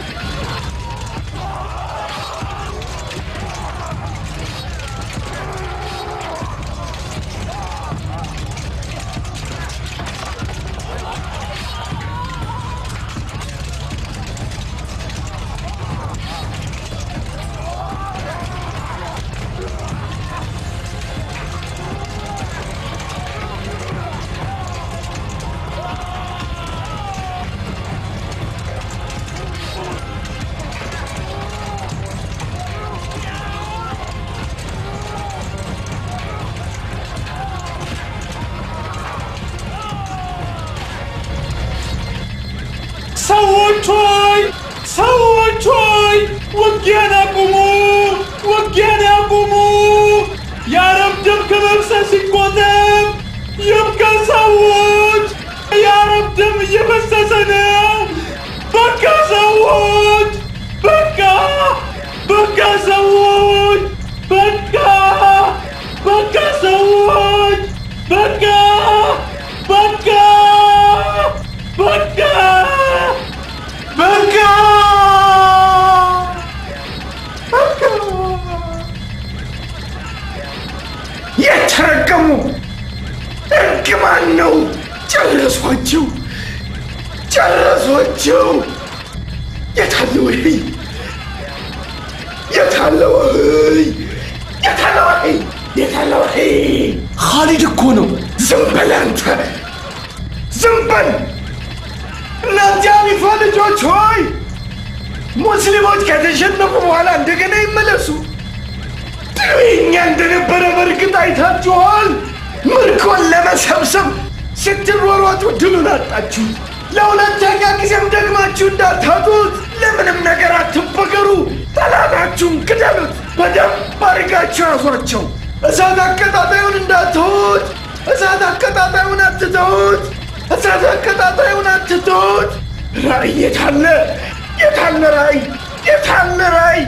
ሰዎች ሆይ ሰዎች ሆይ ውጊያን አቁሙ! ውጊያን አቁሙ! የአረብ ደም ከመፍሰስ ይቆጠብ! ይብቃ ሰዎች! የአረብ ደም እየፈሰሰ ነው! በቃ ሰዎች! በቃ በቃ ሰዎች! በቃ በቃ ሰዎች! በቃ በቃ በቃ በቃ የተረገሙ እርግማን ነው። ጨረሷቸው፣ ጨረሷቸው። የታለ ወህይ? የታለ ወህይ? የታለ ወህይ? የታለ ወህይ? ካሊድ እኮ ነው። ዝም በል አንተ፣ ዝም በል እናንተ አሪፋ ልጆች ሆይ ሙስሊሞች ከተሸነፉ በኋላ እንደገና ይመለሱ። ድሉ የእኛ እንደነበረ በእርግጥ አይታችኋል። ምርኮን ለመሰብሰብ ስትሯሯጡ ድሉን አጣችሁ። ለሁለተኛ ጊዜም ደግማችሁ እንዳታጡት ለምንም ነገር አትበገሩ። ጠላታችሁን ግደሉት፣ በደንብ አድርጋችሁ ያዟቸው። እሳት አቀጣጣዩን እንዳትሁት፣ እሳት አቀጣጣዩን አትተውት፣ እሳት አቀጣጣዩን አትተውት። ራእይ የታለ? የታለ ራእይ? የታለ ራእይ?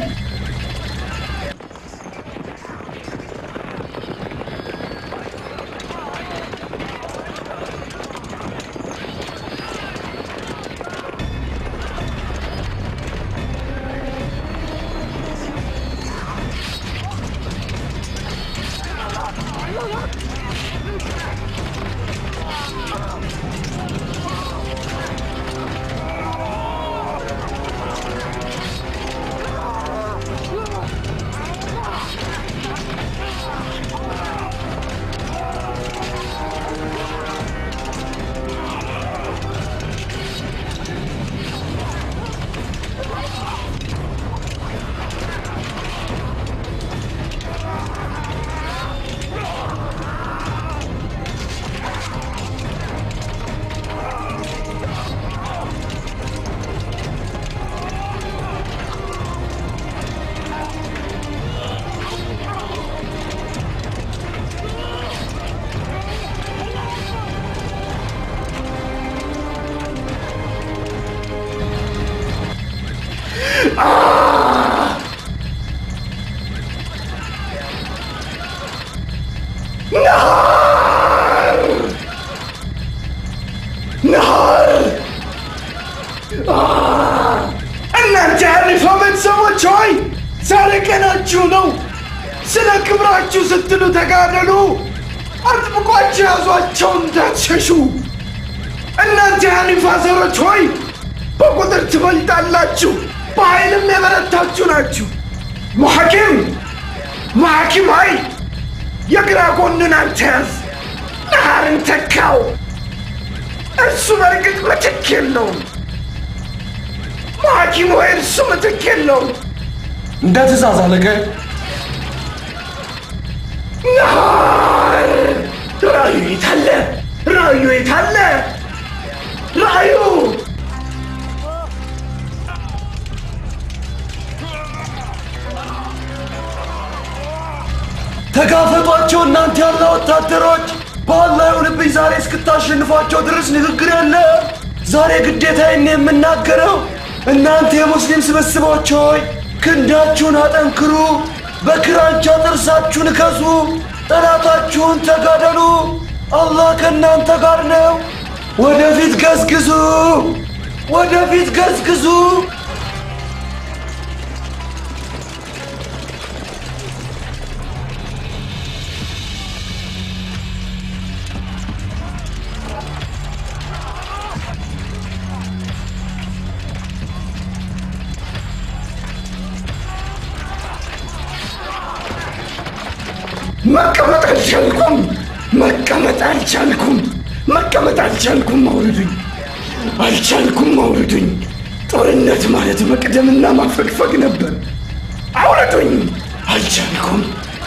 ናር ናር እናንተ የአሪፋ ቤተሰቦች ሆይ ዛሬ ቀናችሁ ነው። ስለ ክብራችሁ ስትሉ ተጋደሉ። አጥብቋችሁ ያዟቸው እንዳትሸሹ። እናንተ የአሪፋ ዘሮች ሆይ በቁጥር ትበልጣላችሁ፣ በኃይልም የበረታችሁ ናችሁ። ሙሐኪም ሙሐኪም ሆይ የግራ ጎንን አንተ ያዝ፣ ናሃርን ተካው። እሱ በእርግጥ ምትክ የለውም። ሙሐኪም ሆይ እርሱ ምትክ የለውም። እንደ ትእዛዝ አለቃዬ። ናሃር ራእዩ የታለ? ራእዩ የታለ? ራእዩ ተጋፈጧቸው እናንተ ያለ ወታደሮች በአላህ ይሁንብኝ ዛሬ እስክታሸንፏቸው ድረስ ንግግር የለ ዛሬ ግዴታዬን ነው የምናገረው እናንተ የሙስሊም ስብስቦች ሆይ ክንዳችሁን አጠንክሩ በክራንቻ ጥርሳችሁን እከሱ ጠላታችሁን ተጋደሉ አላህ ከእናንተ ጋር ነው ወደፊት ገዝግዙ ወደፊት ገዝግዙ መቀመጥ አልቻልኩም። መቀመጥ አልቻልኩም። መቀመጥ አልቻልኩም። አውርዱኝ። አልቻልኩም። አውርዱኝ። ጦርነት ማለት መቅደምና ማፈግፈግ ነበር። አውርዱኝ። አልቻልኩም።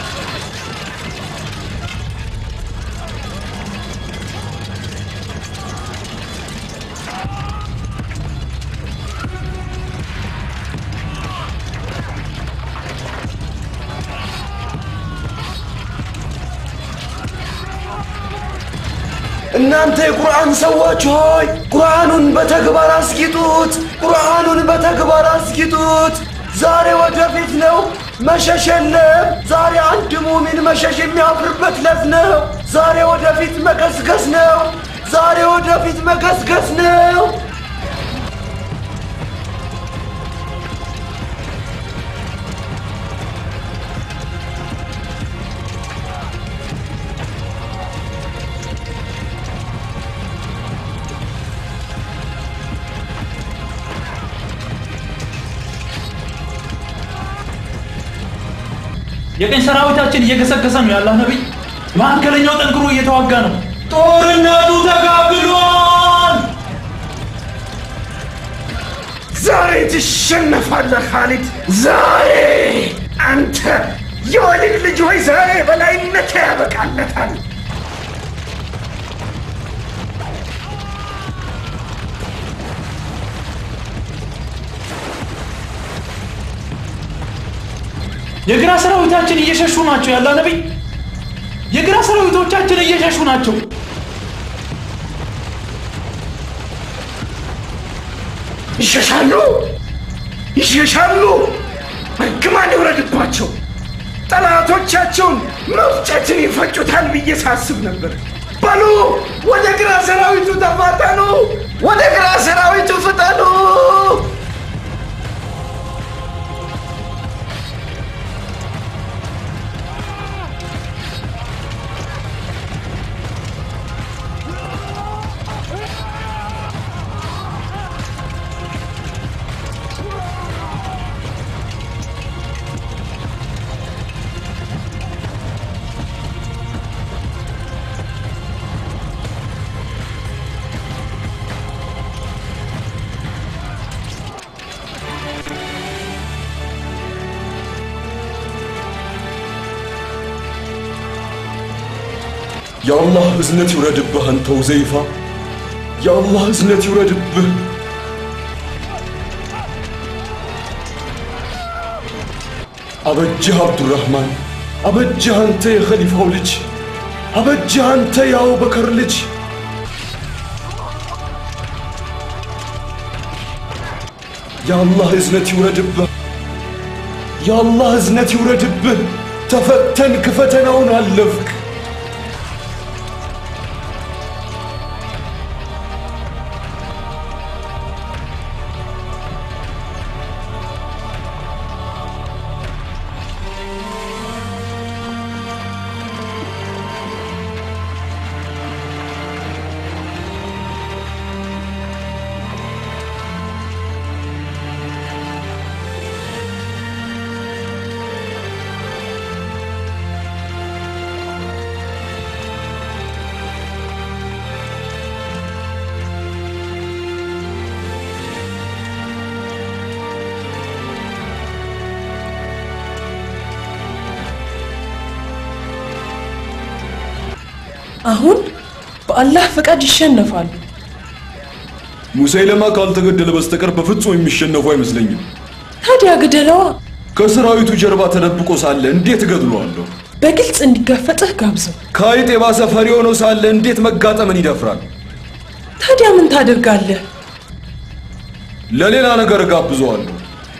እናንተ የቁርአን ሰዎች ሆይ ቁርአኑን በተግባር አስጊጡት፣ ቁርአኑን በተግባር አስጊጡት። ዛሬ ወደፊት ነው፣ መሸሽ የለም። ዛሬ አንድ ሙሚን መሸሽ የሚያፍርበት ለት ነው። ዛሬ ወደፊት መገስገስ ነው። ዛሬ ወደፊት መገስገስ ነው። የቀኝ ሰራዊታችን እየገሰገሰ ነው ያላህ ነቢይ። መካከለኛው ጠንክሮ እየተዋጋ ነው። ጦርነቱ ተጋግሏል። ዛሬ ትሸነፋለህ ካሊድ። ዛሬ አንተ የወሊድ ልጅ ሆይ ዛሬ በላይነት ያበቃለታል። የግራ ሰራዊታችን እየሸሹ ናቸው። ያላ ነቢይ የግራ ሰራዊቶቻችን እየሸሹ ናቸው። ይሸሻሉ፣ ይሸሻሉ። እርግማን ይውረድባቸው። ጠላቶቻቸውን መፍጨትን ይፈጩታል ብዬ ሳስብ ነበር። በሉ ወደ ግራ ሰራዊቱ ተፋጠኑ፣ ወደ ግራ ሰራዊቱ ፍጠኑ። የአላህ እዝነት ይውረድብህ አንተ ሁዘይፋ፣ የአላህ እዝነት ይውረድብህ። አበጅህ አብዱራህማን፣ አበጅህ አንተ የኸሊፋው ልጅ፣ አበጅህ አንተ የአቡበከር ልጅ። የአላህ እዝነት ይውረድብህ፣ የአላህ እዝነት ይውረድብህ። ተፈተንክ፣ ፈተናውን አለፍክ። አሁን በአላህ ፈቃድ ይሸነፋሉ። ሙሰይለማ ካልተገደለ በስተቀር በፍጹም የሚሸነፉ አይመስለኝም። ታዲያ ግደለዋ። ከሰራዊቱ ጀርባ ተደብቆ ሳለ እንዴት እገድለዋለሁ? በግልጽ እንዲጋፈጥህ ጋብዘው። ከአይጥ የባሰ ፈሪ ሆኖ ሳለ እንዴት መጋጠምን ይደፍራል? ታዲያ ምን ታደርጋለህ? ለሌላ ነገር እጋብዘዋለሁ።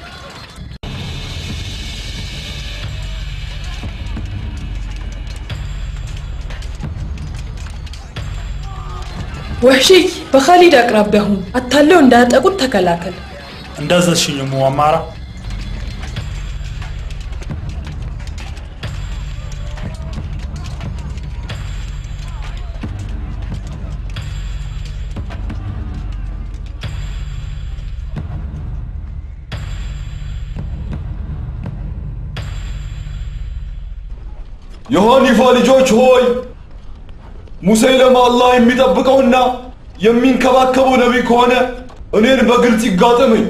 ወህሽይ በኻሊድ አቅራቢያ ሁን። አታለው እንዳያጠቁት ተከላከል። እንዳዘዝሽኝ እሙ አማራ። የሐኒፋ ልጆች ሆይ ሙሰይለማ አላህ የሚጠብቀውና የሚንከባከበው ነቢይ ከሆነ እኔን በግልጽ ይጋጠመኝ።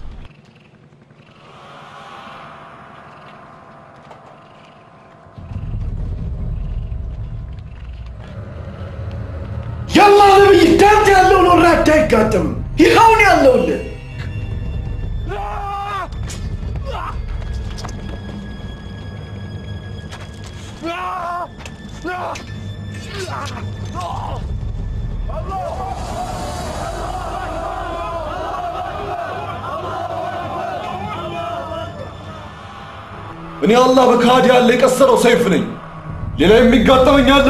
የአላህ ነቢይ እንዳንተ ያለውን ወራዳ አይጋጠምም። ይኸውን ያለውልህ እኔ አላህ በካድ ያለ የቀሰረው ሰይፍ ነኝ። ሌላ የሚጋጠመኝ አለ?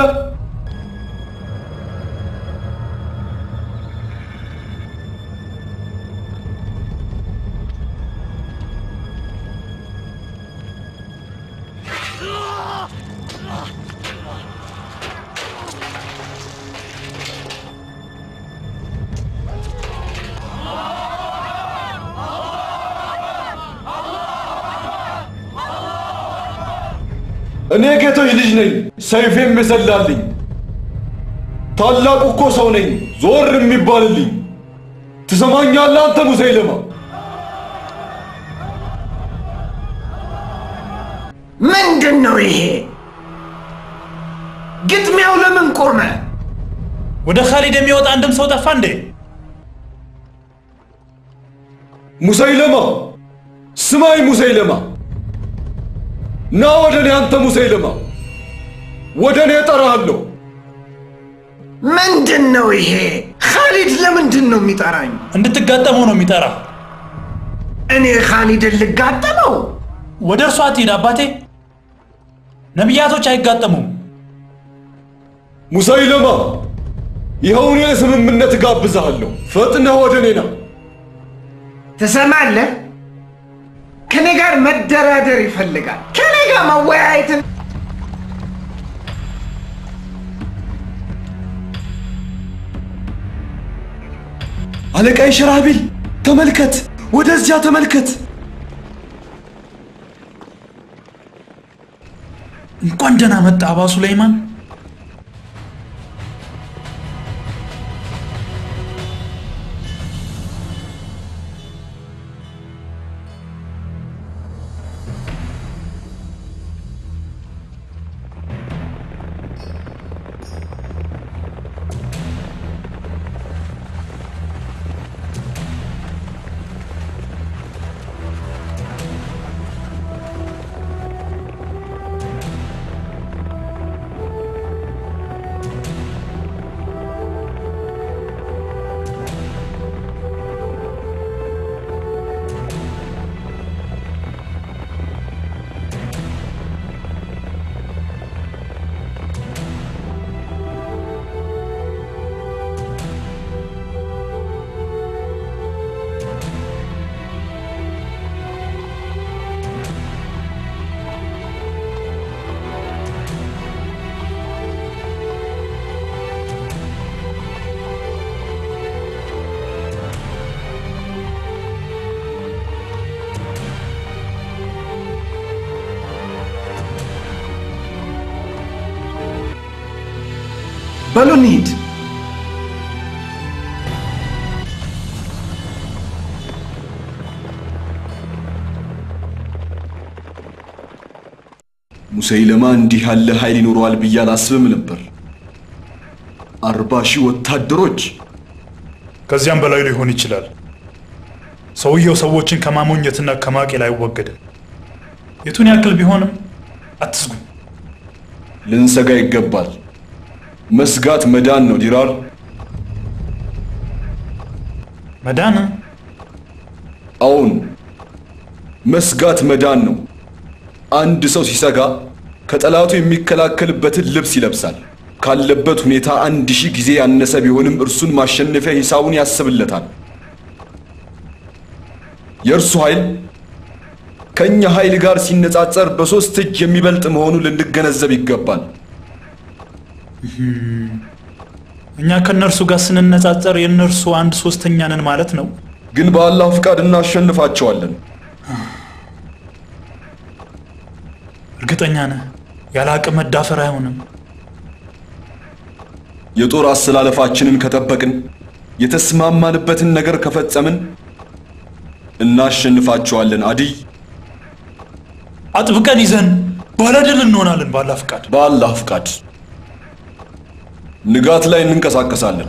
እኔ ጌቶች ልጅ ነኝ፣ ሰይፌም የሰላልኝ። ታላቁ እኮ ሰው ነኝ፣ ዞር የሚባልልኝ። ትሰማኛለህ አንተ ሙሰይለማ? ምንድን ነው ይሄ? ግጥሚያው ለምን ቆመ? ወደ ካሊድ የሚወጣ አንድም ሰው ጠፋ እንዴ? ሙሰይለማ ስማይ፣ ሙሰይለማ ና ወደ እኔ አንተ ሙሰይለማ፣ ወደ እኔ እጠራሃለሁ። ምንድን ነው ይሄ? ካሊድ ለምንድን ነው የሚጠራኝ? እንድትጋጠመው ነው የሚጠራ። እኔ ካሊድን ልጋጠመው? ወደ እርሱ አትሂድ አባቴ። ነቢያቶች አይጋጠሙም። ሙሰይለማ ይኸው እኔ ስምምነት እጋብዝሃለሁ። ፈጥነህ ወደ እኔ ና። ትሰማለህ? ከኔ ጋር መደራደር ይፈልጋል። ከኔ ጋር መወያየትን አለቃይ ሸራቢል ተመልከት፣ ወደዚያ ተመልከት። እንኳን ደህና መጣ አባ ሱለይማን። በሉ እንሂድ። ሙሰይለማ እንዲህ ያለ ኃይል ይኖረዋል ብዬ አላስብም ነበር። አርባ ሺህ ወታደሮች ከዚያም በላይ ሊሆን ይችላል። ሰውየው ሰዎችን ከማሞኘትና ከማቄል አይወገድም። የቱን ያክል ቢሆንም አትስጉ። ልንሰጋ ይገባል። መስጋት መዳን ነው ዲራር። መዳን? አዎን፣ መስጋት መዳን ነው። አንድ ሰው ሲሰጋ ከጠላቱ የሚከላከልበትን ልብስ ይለብሳል። ካለበት ሁኔታ አንድ ሺህ ጊዜ ያነሰ ቢሆንም እርሱን ማሸነፊያ ሂሳቡን ያስብለታል። የእርሱ ኃይል ከእኛ ኃይል ጋር ሲነጻጸር በሦስት እጅ የሚበልጥ መሆኑን ልንገነዘብ ይገባል። እኛ ከእነርሱ ጋር ስንነጻጸር የእነርሱ አንድ ሶስተኛ ነን ማለት ነው። ግን በአላህ ፍቃድ እናሸንፋቸዋለን። እርግጠኛ ነህ? ያለ አቅም መዳፈር አይሆንም። የጦር አሰላለፋችንን ከጠበቅን፣ የተስማማንበትን ነገር ከፈጸምን እናሸንፋቸዋለን። አዲይ አጥብቀን ይዘን ባለድል እንሆናለን። በአላህ ፍቃድ በአላህ ፍቃድ ንጋት ላይ እንንቀሳቀሳለን።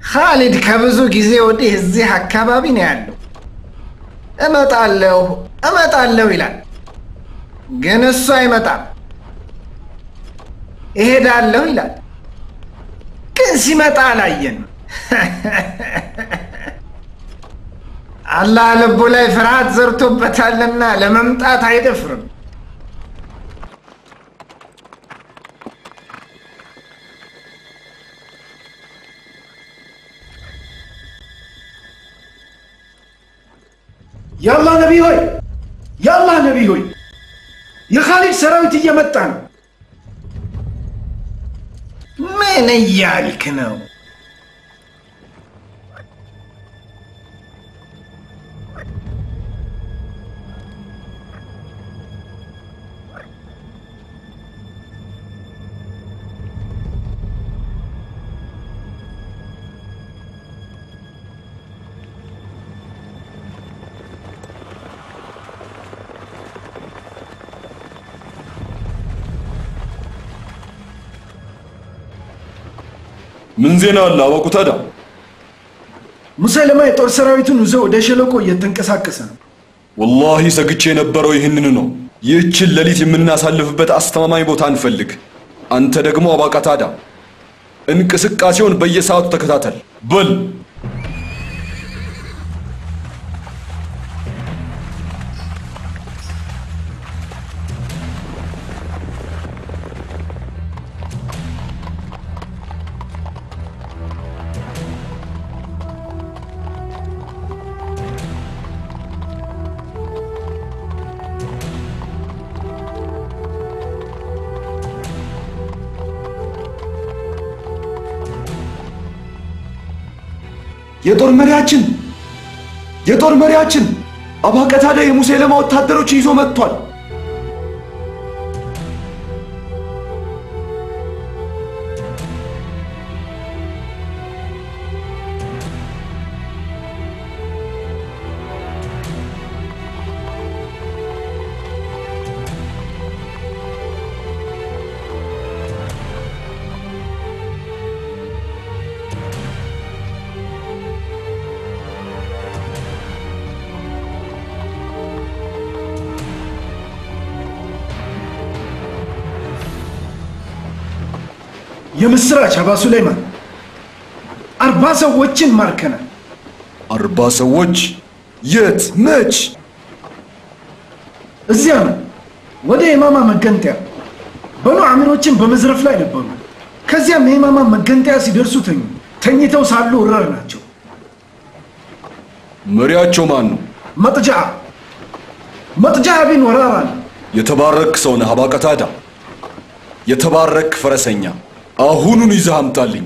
ካሊድ ከብዙ ጊዜ ወዲህ እዚህ አካባቢ ነው ያለው። እመጣለሁ እመጣለሁ ይላል፣ ግን እሱ አይመጣም። እሄዳለሁ ይላል፣ ግን ሲመጣ አላየን። አላህ ልቡ ላይ ፍርሃት ዘርቶበታልና ለመምጣት አይደፍርም። የአላህ ነቢይ ሆይ የአላህ ነቢይ ሆይ የኻሊድ ሰራዊት እየመጣ ነው። ምን እያልክ ነው? ምን ዜና አለ አወቁ ታዲያ? ሙሰለማ የጦር ሰራዊቱን ይዞ ወደ ሸለቆ እየተንቀሳቀሰ ነው። ወላሂ ሰግቼ የነበረው ይህንን ነው። ይህችን ሌሊት የምናሳልፍበት አስተማማኝ ቦታ እንፈልግ። አንተ ደግሞ አባቃታዳ እንቅስቃሴውን በየሰዓቱ ተከታተል። በል የጦር መሪያችን የጦር መሪያችን አባቀታዳ የሙሴለማ ወታደሮችን ይዞ መጥቷል። የምስራች አባ ሱለይማን፣ አርባ ሰዎችን ማርከናል። አርባ ሰዎች የት? መች? እዚያ ነው፣ ወደ የማማ መገንጠያ። በኑ አሚሮችን በመዝረፍ ላይ ነበሩ። ከዚያም የማማ መገንጠያ ሲደርሱ ተኙ። ተኝተው ሳሉ ወረር ናቸው። መሪያቸው ማን ነው? መጥጃ መጥጃ ቢን ወራራ ነው። የተባረክ ሰው ነህ አባቀታዳ። የተባረክ ፈረሰኛ። አሁኑን ይዘህ አምጣልኝ።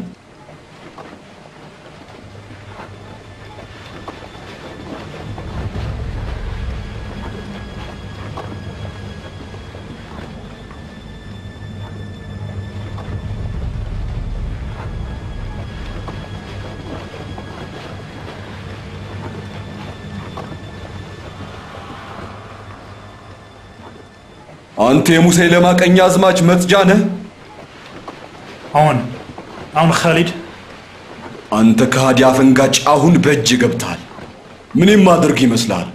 አንተ የሙሰይለማ ቀኝ አዝማች መጥጃ ነህ? አሁን አሁን ካሊድ አንተ ከሃዲ አፈንጋጭ አሁን በእጅ ገብተሃል። ምን የማደርግ ይመስልሃል?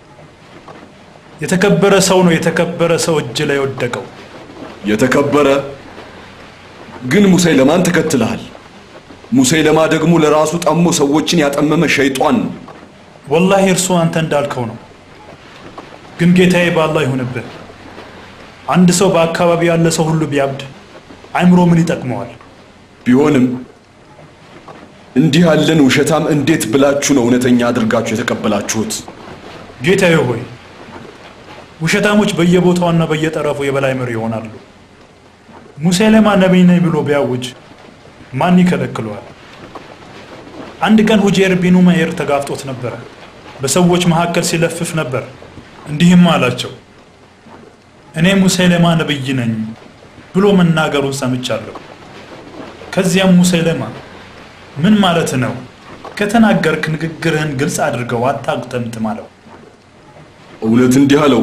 የተከበረ ሰው ነው የተከበረ ሰው እጅ ላይ ወደቀው። የተከበረ ግን ሙሰይለማን ተከትለሃል። ሙሰይለማ ደግሞ ለራሱ ጠሞ ሰዎችን ያጠመመ ሸይጧን ነው። ወላሂ እርሱ አንተ እንዳልከው ነው። ግን ጌታዬ በአላህ ይሁንብህ። አንድ ሰው በአካባቢ ያለ ሰው ሁሉ ቢያብድ አይምሮ ምን ይጠቅመዋል? ቢሆንም እንዲህ ያለን ውሸታም እንዴት ብላችሁ ነው እውነተኛ አድርጋችሁ የተቀበላችሁት? ጌታዬ ሆይ ውሸታሞች በየቦታውና በየጠረፉ የበላይ መሪ ይሆናሉ። ሙሴለማ ነቢይ ነኝ ብሎ ቢያውጅ ማን ይከለክለዋል? አንድ ቀን ሁጄር ቢኑ መኤር ተጋፍጦት ነበረ። በሰዎች መካከል ሲለፍፍ ነበር። እንዲህም አላቸው፣ እኔ ሙሴለማ ነብይ ነኝ ብሎ መናገሩን ሰምቻለሁ። ከዚያም ሙሴለማ ምን ማለት ነው? ከተናገርክ ንግግርህን ግልጽ አድርገው አታጉጠምጥም አለው። እውነት እንዲህ አለው?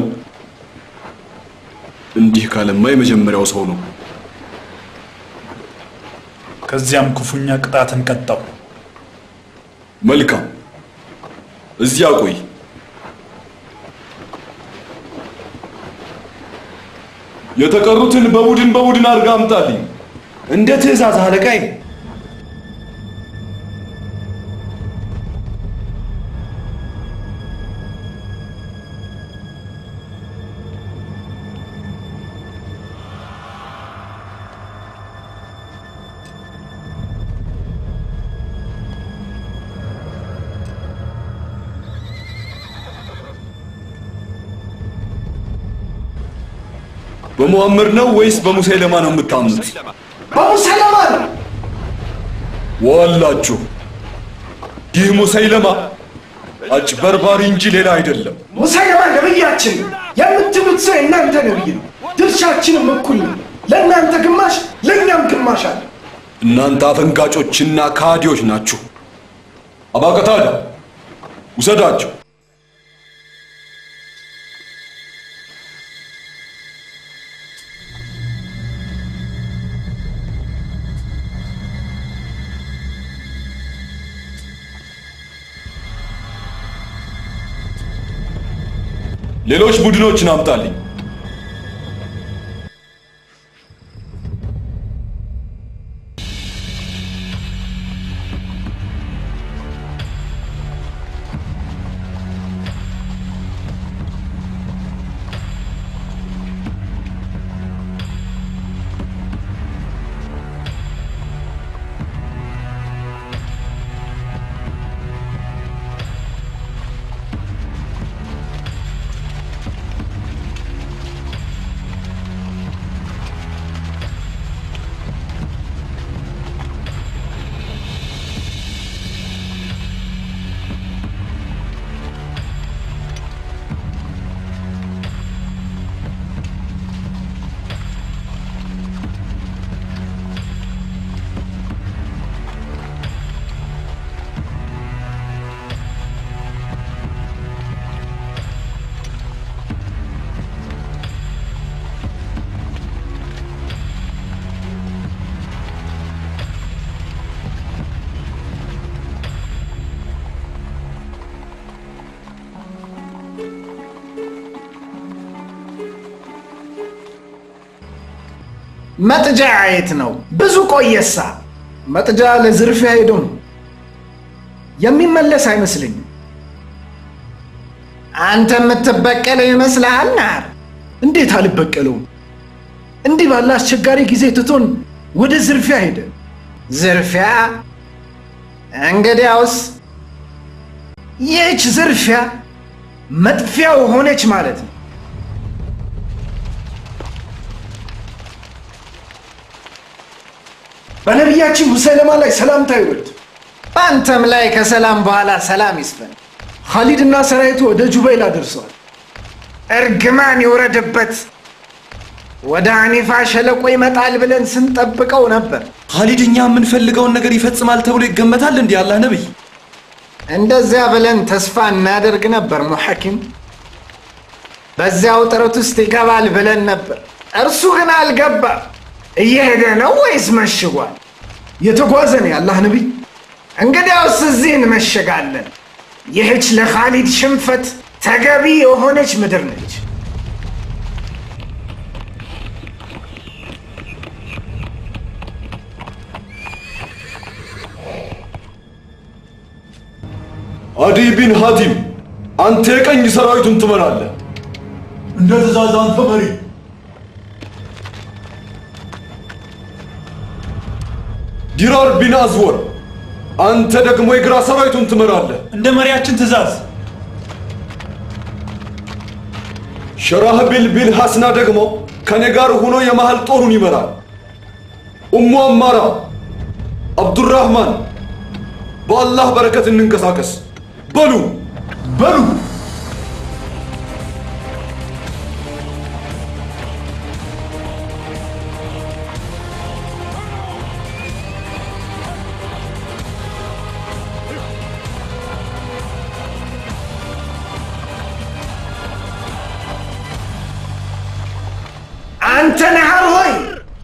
እንዲህ ካለማ የመጀመሪያው ሰው ነው። ከዚያም ክፉኛ ቅጣትን ቀጣው። መልካም፣ እዚያ ቆይ። የተቀሩትን በቡድን በቡድን አድርጋ አምጣልኝ። እንደ ትእዛዝ አለቃዬ። በሙሐመድ ነው ወይስ በሙሰይለማ ነው የምታምኑት? በሙሰይለማ ነው። ዋላችሁ፣ ይህ ሙሰይለማ አጭበርባሪ እንጂ ሌላ አይደለም። ሙሰይለማ ነብያችን ነው። የምትሉት ሰው የእናንተ ነብይ ነው። ድርሻችንም እኩል ነው። ለእናንተ ግማሽ፣ ለእኛም ግማሽ አለ። እናንተ አፈንጋጮችና ካዲዎች ናችሁ። አባቀታዳ ውሰዳቸው። ሌሎች ቡድኖችን አምጣልኝ። መጥጃ የት ነው? ብዙ ቆየሳ። መጥጃ ለዝርፊያ ሄዶ ነው። የሚመለስ አይመስለኝም። አንተ የምትበቀለው ይመስልሃል? ናር እንዴት አልበቀለውም? እንዲህ ባለ አስቸጋሪ ጊዜ ትቶን ወደ ዝርፊያ ሄደ። ዝርፊያ? እንግዲያውስ ይህች ዝርፊያ መጥፊያው ሆነች ማለት ነው። በነቢያችን ሙሰይለማ ላይ ሰላምታ ይውረድ። በአንተም ላይ ከሰላም በኋላ ሰላም ይስፈን። ኻሊድና ሰራዊቱ ወደ ጁበይላ ደርሰዋል። እርግማን ይውረድበት። ወደ አኒፋ ሸለቆ ይመጣል ብለን ስንጠብቀው ነበር። ኻሊድ እኛ የምንፈልገውን ነገር ይፈጽማል ተብሎ ይገመታል እንዲህ አላህ ነብይ? እንደዚያ ብለን ተስፋ እናደርግ ነበር ሙሐኪም። በዚያው ጥረት ውስጥ ይገባል ብለን ነበር። እርሱ ግን አልገባም። እየሄደ ነው ወይስ መሽጓል? የተጓዘ ነው የአላህ ነቢይ። እንግዲያውስ እዚህ እንመሸጋለን። ይህች ለኻሊድ ሽንፈት ተገቢ የሆነች ምድር ነች። አዲ ቢን ሐቲም አንተ የቀኝ ሰራዊቱን ትመራለህ። እንደ ትእዛዝ አንተ መሪ። ዲራር ቢን አዝወር አንተ ደግሞ የግራ ሰራዊቱን ትመራለህ። እንደ መሪያችን ትእዛዝ። ሸራህቢል ቢን ሐስና ደግሞ ከኔ ጋር ሆኖ የመሃል ጦሩን ይመራል። ኡሙ አማራ፣ አብዱራህማን በአላህ በረከት እንንቀሳቀስ። በሉ በሉ አንተ ነሃር ሆይ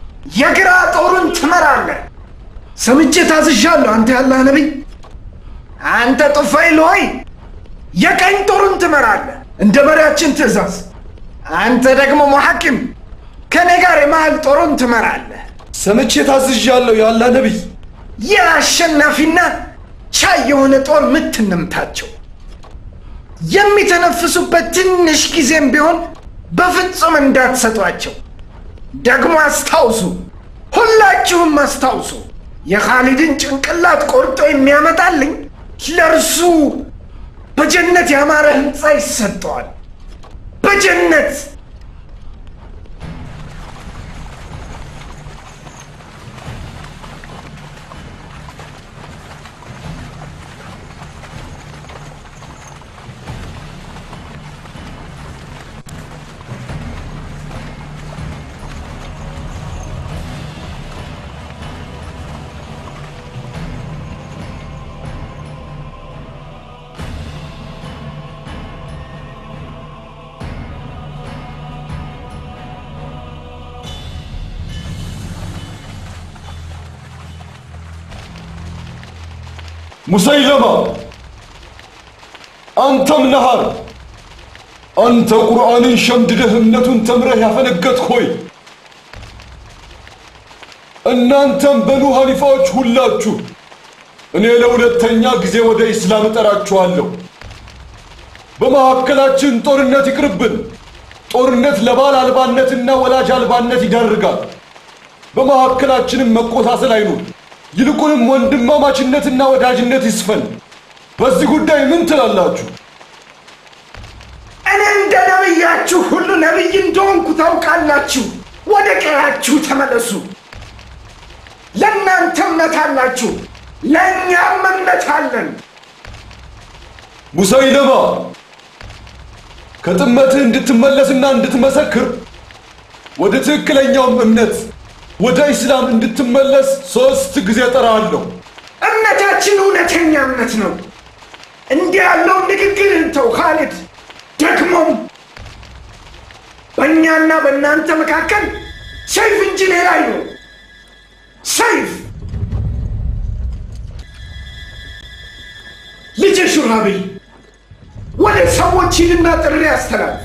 የግራ ጦሩን ትመራለህ። ሰምቼ ታዝዣለሁ። አንተ ያላህ ነቢይ አንተ ጡፋይል ሆይ የቀኝ ጦሩን ትመራለህ እንደ መሪያችን ትእዛዝ። አንተ ደግሞ ሙሐኪም ከኔ ጋር የመሃል ጦሩን ትመራለህ። ሰምቼ ታዝዣለሁ ያላ ነቢይ። የአሸናፊና ቻይ የሆነ ጦር ምት እንምታቸው። የሚተነፍሱበት ትንሽ ጊዜም ቢሆን በፍጹም እንዳትሰጧቸው። ደግሞ አስታውሱ፣ ሁላችሁም አስታውሱ፣ የኻሊድን ጭንቅላት ቆርጦ የሚያመጣልኝ ለእርሱ በጀነት ያማረ ህንፃ ይሰጠዋል። በጀነት ሙሰይለማ አንተም ነሃር አንተ ቁርአንን ሸምድደህ እምነቱን ተምረህ ያፈነገጥክ ሆይ እናንተም በኑ ሐኒፋዎች ሁላችሁ እኔ ለሁለተኛ ጊዜ ወደ ኢስላም እጠራችኋለሁ። በመካከላችን ጦርነት ይቅርብን። ጦርነት ለባል አልባነትና ወላጅ አልባነት ይዳርጋል። በመካከላችንም መቆሳሰል አይኑር። ይልቁንም ወንድማማችነትና ወዳጅነት ይስፈን። በዚህ ጉዳይ ምን ትላላችሁ? እኔ እንደ ነቢያችሁ ሁሉ ነቢይ እንደሆንኩ ታውቃላችሁ። ወደ ቀያችሁ ተመለሱ። ለእናንተ እምነት አላችሁ፣ ለእኛም እምነት አለን። ሙሰይለማ ከጥመትህ እንድትመለስና እንድትመሰክር ወደ ትክክለኛውም እምነት ወደ ኢስላም እንድትመለስ ሦስት ጊዜ ጠራለሁ። እምነታችን እውነተኛ እምነት ነው። እንዲህ ያለውን ንግግርህን ተው ካሊድ። ደግሞም በእኛና በእናንተ መካከል ሰይፍ እንጂ ሌላ አይኖር። ሰይፍ ልጅ ሹራቢል ወደ ሰዎች ሂድና ጥሪ አስተላልፍ።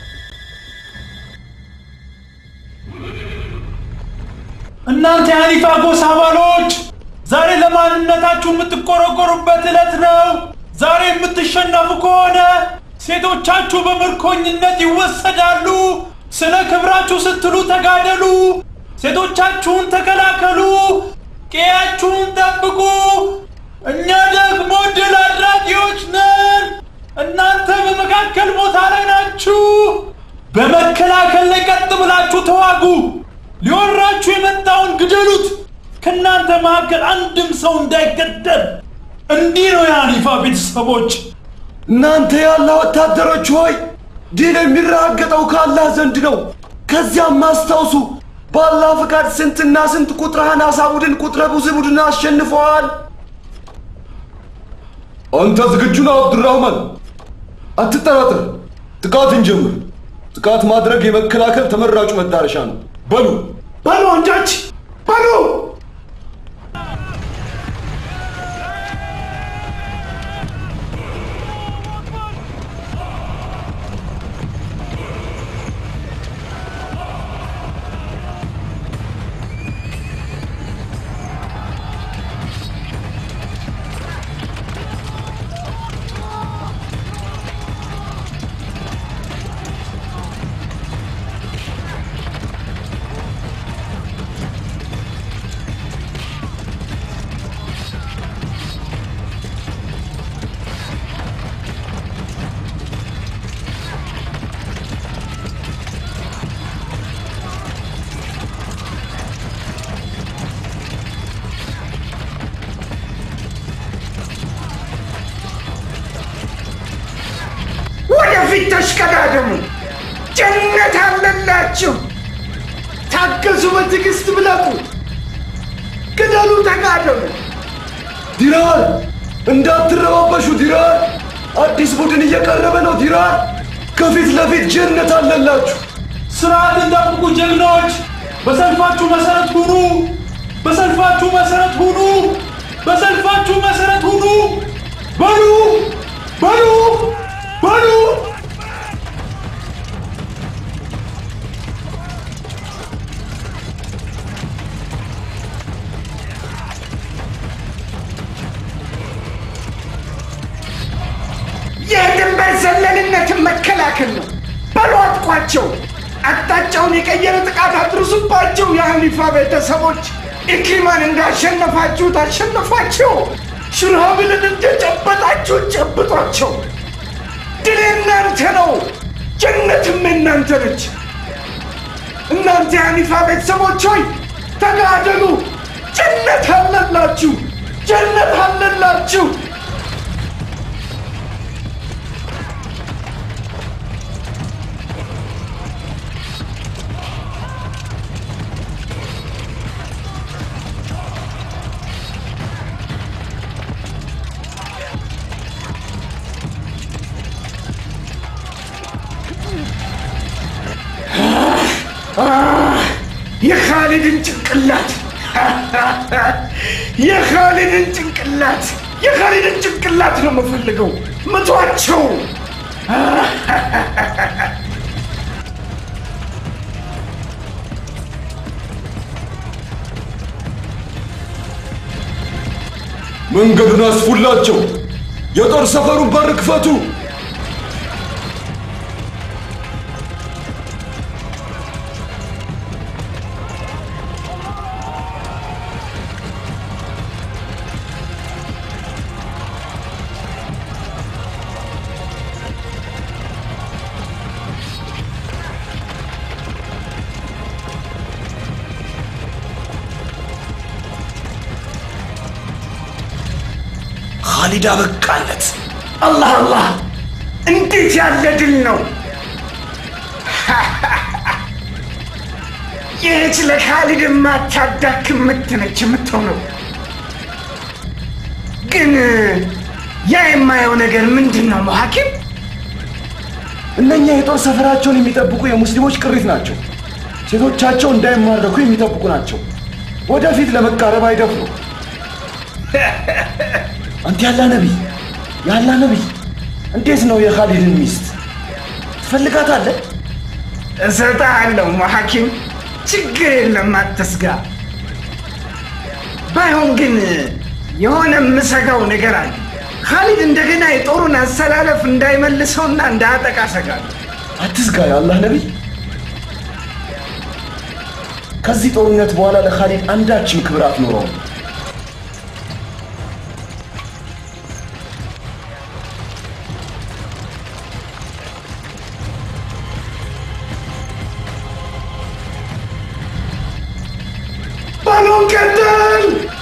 እናንተ የሐኒፋ ጎሳ አባሎች ዛሬ ለማንነታችሁ የምትቆረቆሩበት ዕለት ነው። ዛሬ የምትሸነፉ ከሆነ ሴቶቻችሁ በምርኮኝነት ይወሰዳሉ። ስለ ክብራችሁ ስትሉ ተጋደሉ። ሴቶቻችሁን ተከላከሉ። ቀያችሁን ጠብቁ። እኛ ደግሞ ድል አድራጊዎች ነን። እናንተ በመካከል ቦታ ላይ ናችሁ። በመከላከል ላይ ቀጥ ብላችሁ ተዋጉ። ሊወራችሁ የመጣውን ግደሉት። ከእናንተ መካከል አንድም ሰው እንዳይገደል። እንዲህ ነው የሐኒፋ ቤተሰቦች። እናንተ ያለ ወታደሮች ሆይ ድል የሚረጋገጠው ከአላህ ዘንድ ነው። ከዚያም አስታውሱ በአላህ ፍቃድ ስንትና ስንት ቁጥረ አናሳ ቡድን ቁጥረ ብዙ ቡድን አሸንፈዋል። አንተ ዝግጁ ነህ አብዱራህማን? አትጠራጥር፣ ጥቃት እንጀምር። ጥቃት ማድረግ የመከላከል ተመራጩ መዳረሻ ነው። በሉ በሉ ወንዶች በሉ። ወደፊት ተሽቀዳደሙ። ጀነት አለላችሁ። ታገሱ፣ በትዕግስት ብለቁ፣ ግደሉ፣ ተጋደሉ። ዲራር እንዳትረባበሹ። ዲራር አዲስ ቡድን እየቀረበ ነው። ዲራር ከፊት ለፊት ጀነት አለላችሁ። ስርዓትን ጠብቁ ጀግኖች። በሰልፋችሁ መሰረት ሁኑ። በሰልፋችሁ መሰረት ሁኑ። በሰልፋችሁ መሰረት ሁኑ። በሉ በሉ በሉ የድንበር ዘለልነትን መከላከል ነው። በሉ አጥቋቸው። አቅጣጫውን የቀየረ ጥቃት አድርሱባቸው። የሐኒፋ ቤተሰቦች ኢክሪማን እንዳሸነፋችሁት አሸነፏቸው። ሽርሃብልን እንደጨበጣችሁ ጨብጧቸው። ድል የእናንተ ነው፣ ጀነትም የእናንተ ነች። እናንተ የሐኒፋ ቤተሰቦች ሆይ ተጋደሉ። ጀነት አለላችሁ፣ ጀነት አለላችሁ። የኻሊድን ጭንቅላት የኻሊድን ጭንቅላት የኻሊድን ጭንቅላት ነው የምፈልገው። ምቷቸው። መንገዱን አስፉላቸው። የጦር ሰፈሩን በር ክፈቱ። ኻሊድ አበቃለት። አላህ አላህ! እንዴት ያለ ድል ነው! ይህች ለኻሊድ የማታዳክም ምት ነች የምትሆነው። ግን ያ የማየው ነገር ምንድን ነው ሐኪም? እነኛ የጦር ሰፈራቸውን የሚጠብቁ የሙስሊሞች ቅሪት ናቸው። ሴቶቻቸው እንዳይማረኩ የሚጠብቁ ናቸው። ወደፊት ለመቃረብ አይደፍሩ። አንተ ያላ ነቢይ ያላ ነቢይ፣ እንዴት ነው የኻሊድን ሚስት ትፈልጋታለህ? እሰጥሃለሁ ሐኪም፣ ችግር የለም አትስጋ። ባይሆን ግን የሆነ የምሰጋው ነገር አለ። ኻሊድ እንደገና የጦሩን አሰላለፍ እንዳይመልሰውና እንዳያጠቃ ሰጋለሁ። አትስጋ የአላህ ነቢይ። ከዚህ ጦርነት በኋላ ለኻሊድ አንዳችም ክብር አትኖረውም። ባሎን ቀጥል!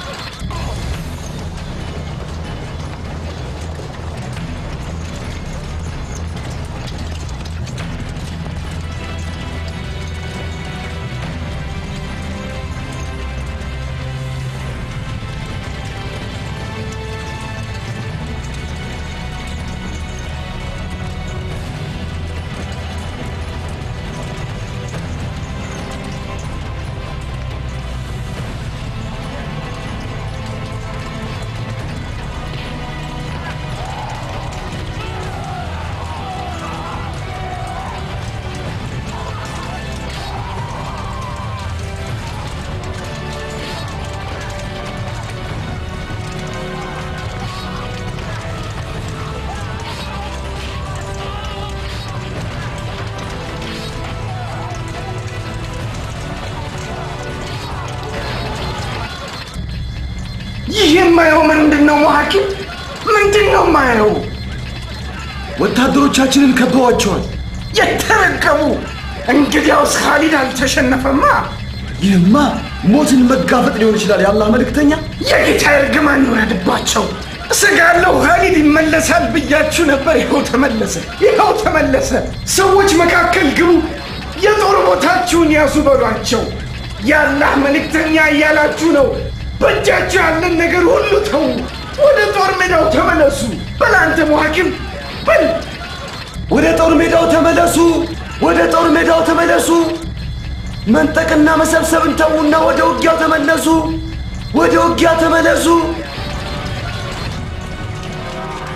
ይህ የማየው ምንድን ነው ሐኪም? ምንድን ነው የማየው? ወታደሮቻችንን ከበዋቸዋል። የተረገሙ! እንግዲያውስ ኻሊድ አልተሸነፈማ። ይህማ ሞትን መጋፈጥ ሊሆን ይችላል። የአላህ መልእክተኛ የጌታ እርግማን ይውረድባቸው። እሰጋለሁ ኻሊድ ይመለሳል ብያችሁ ነበር። ይኸው ተመለሰ፣ ይኸው ተመለሰ። ሰዎች መካከል ግቡ፣ የጦር ቦታችሁን ያዙ በሏቸው። የአላህ መልእክተኛ እያላችሁ ነው። በእጃችሁ ያለን ነገር ሁሉ ተዉ፣ ወደ ጦር ሜዳው ተመለሱ። በል አንተ ሙሐኪም በል ወደ ጦር ሜዳው ተመለሱ፣ ወደ ጦር ሜዳው ተመለሱ። መንጠቅና መሰብሰብን ተዉና ወደ ውጊያው ተመለሱ፣ ወደ ውጊያ ተመለሱ።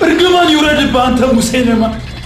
እርግማን ይውረድብህ አንተ ሙሴለማ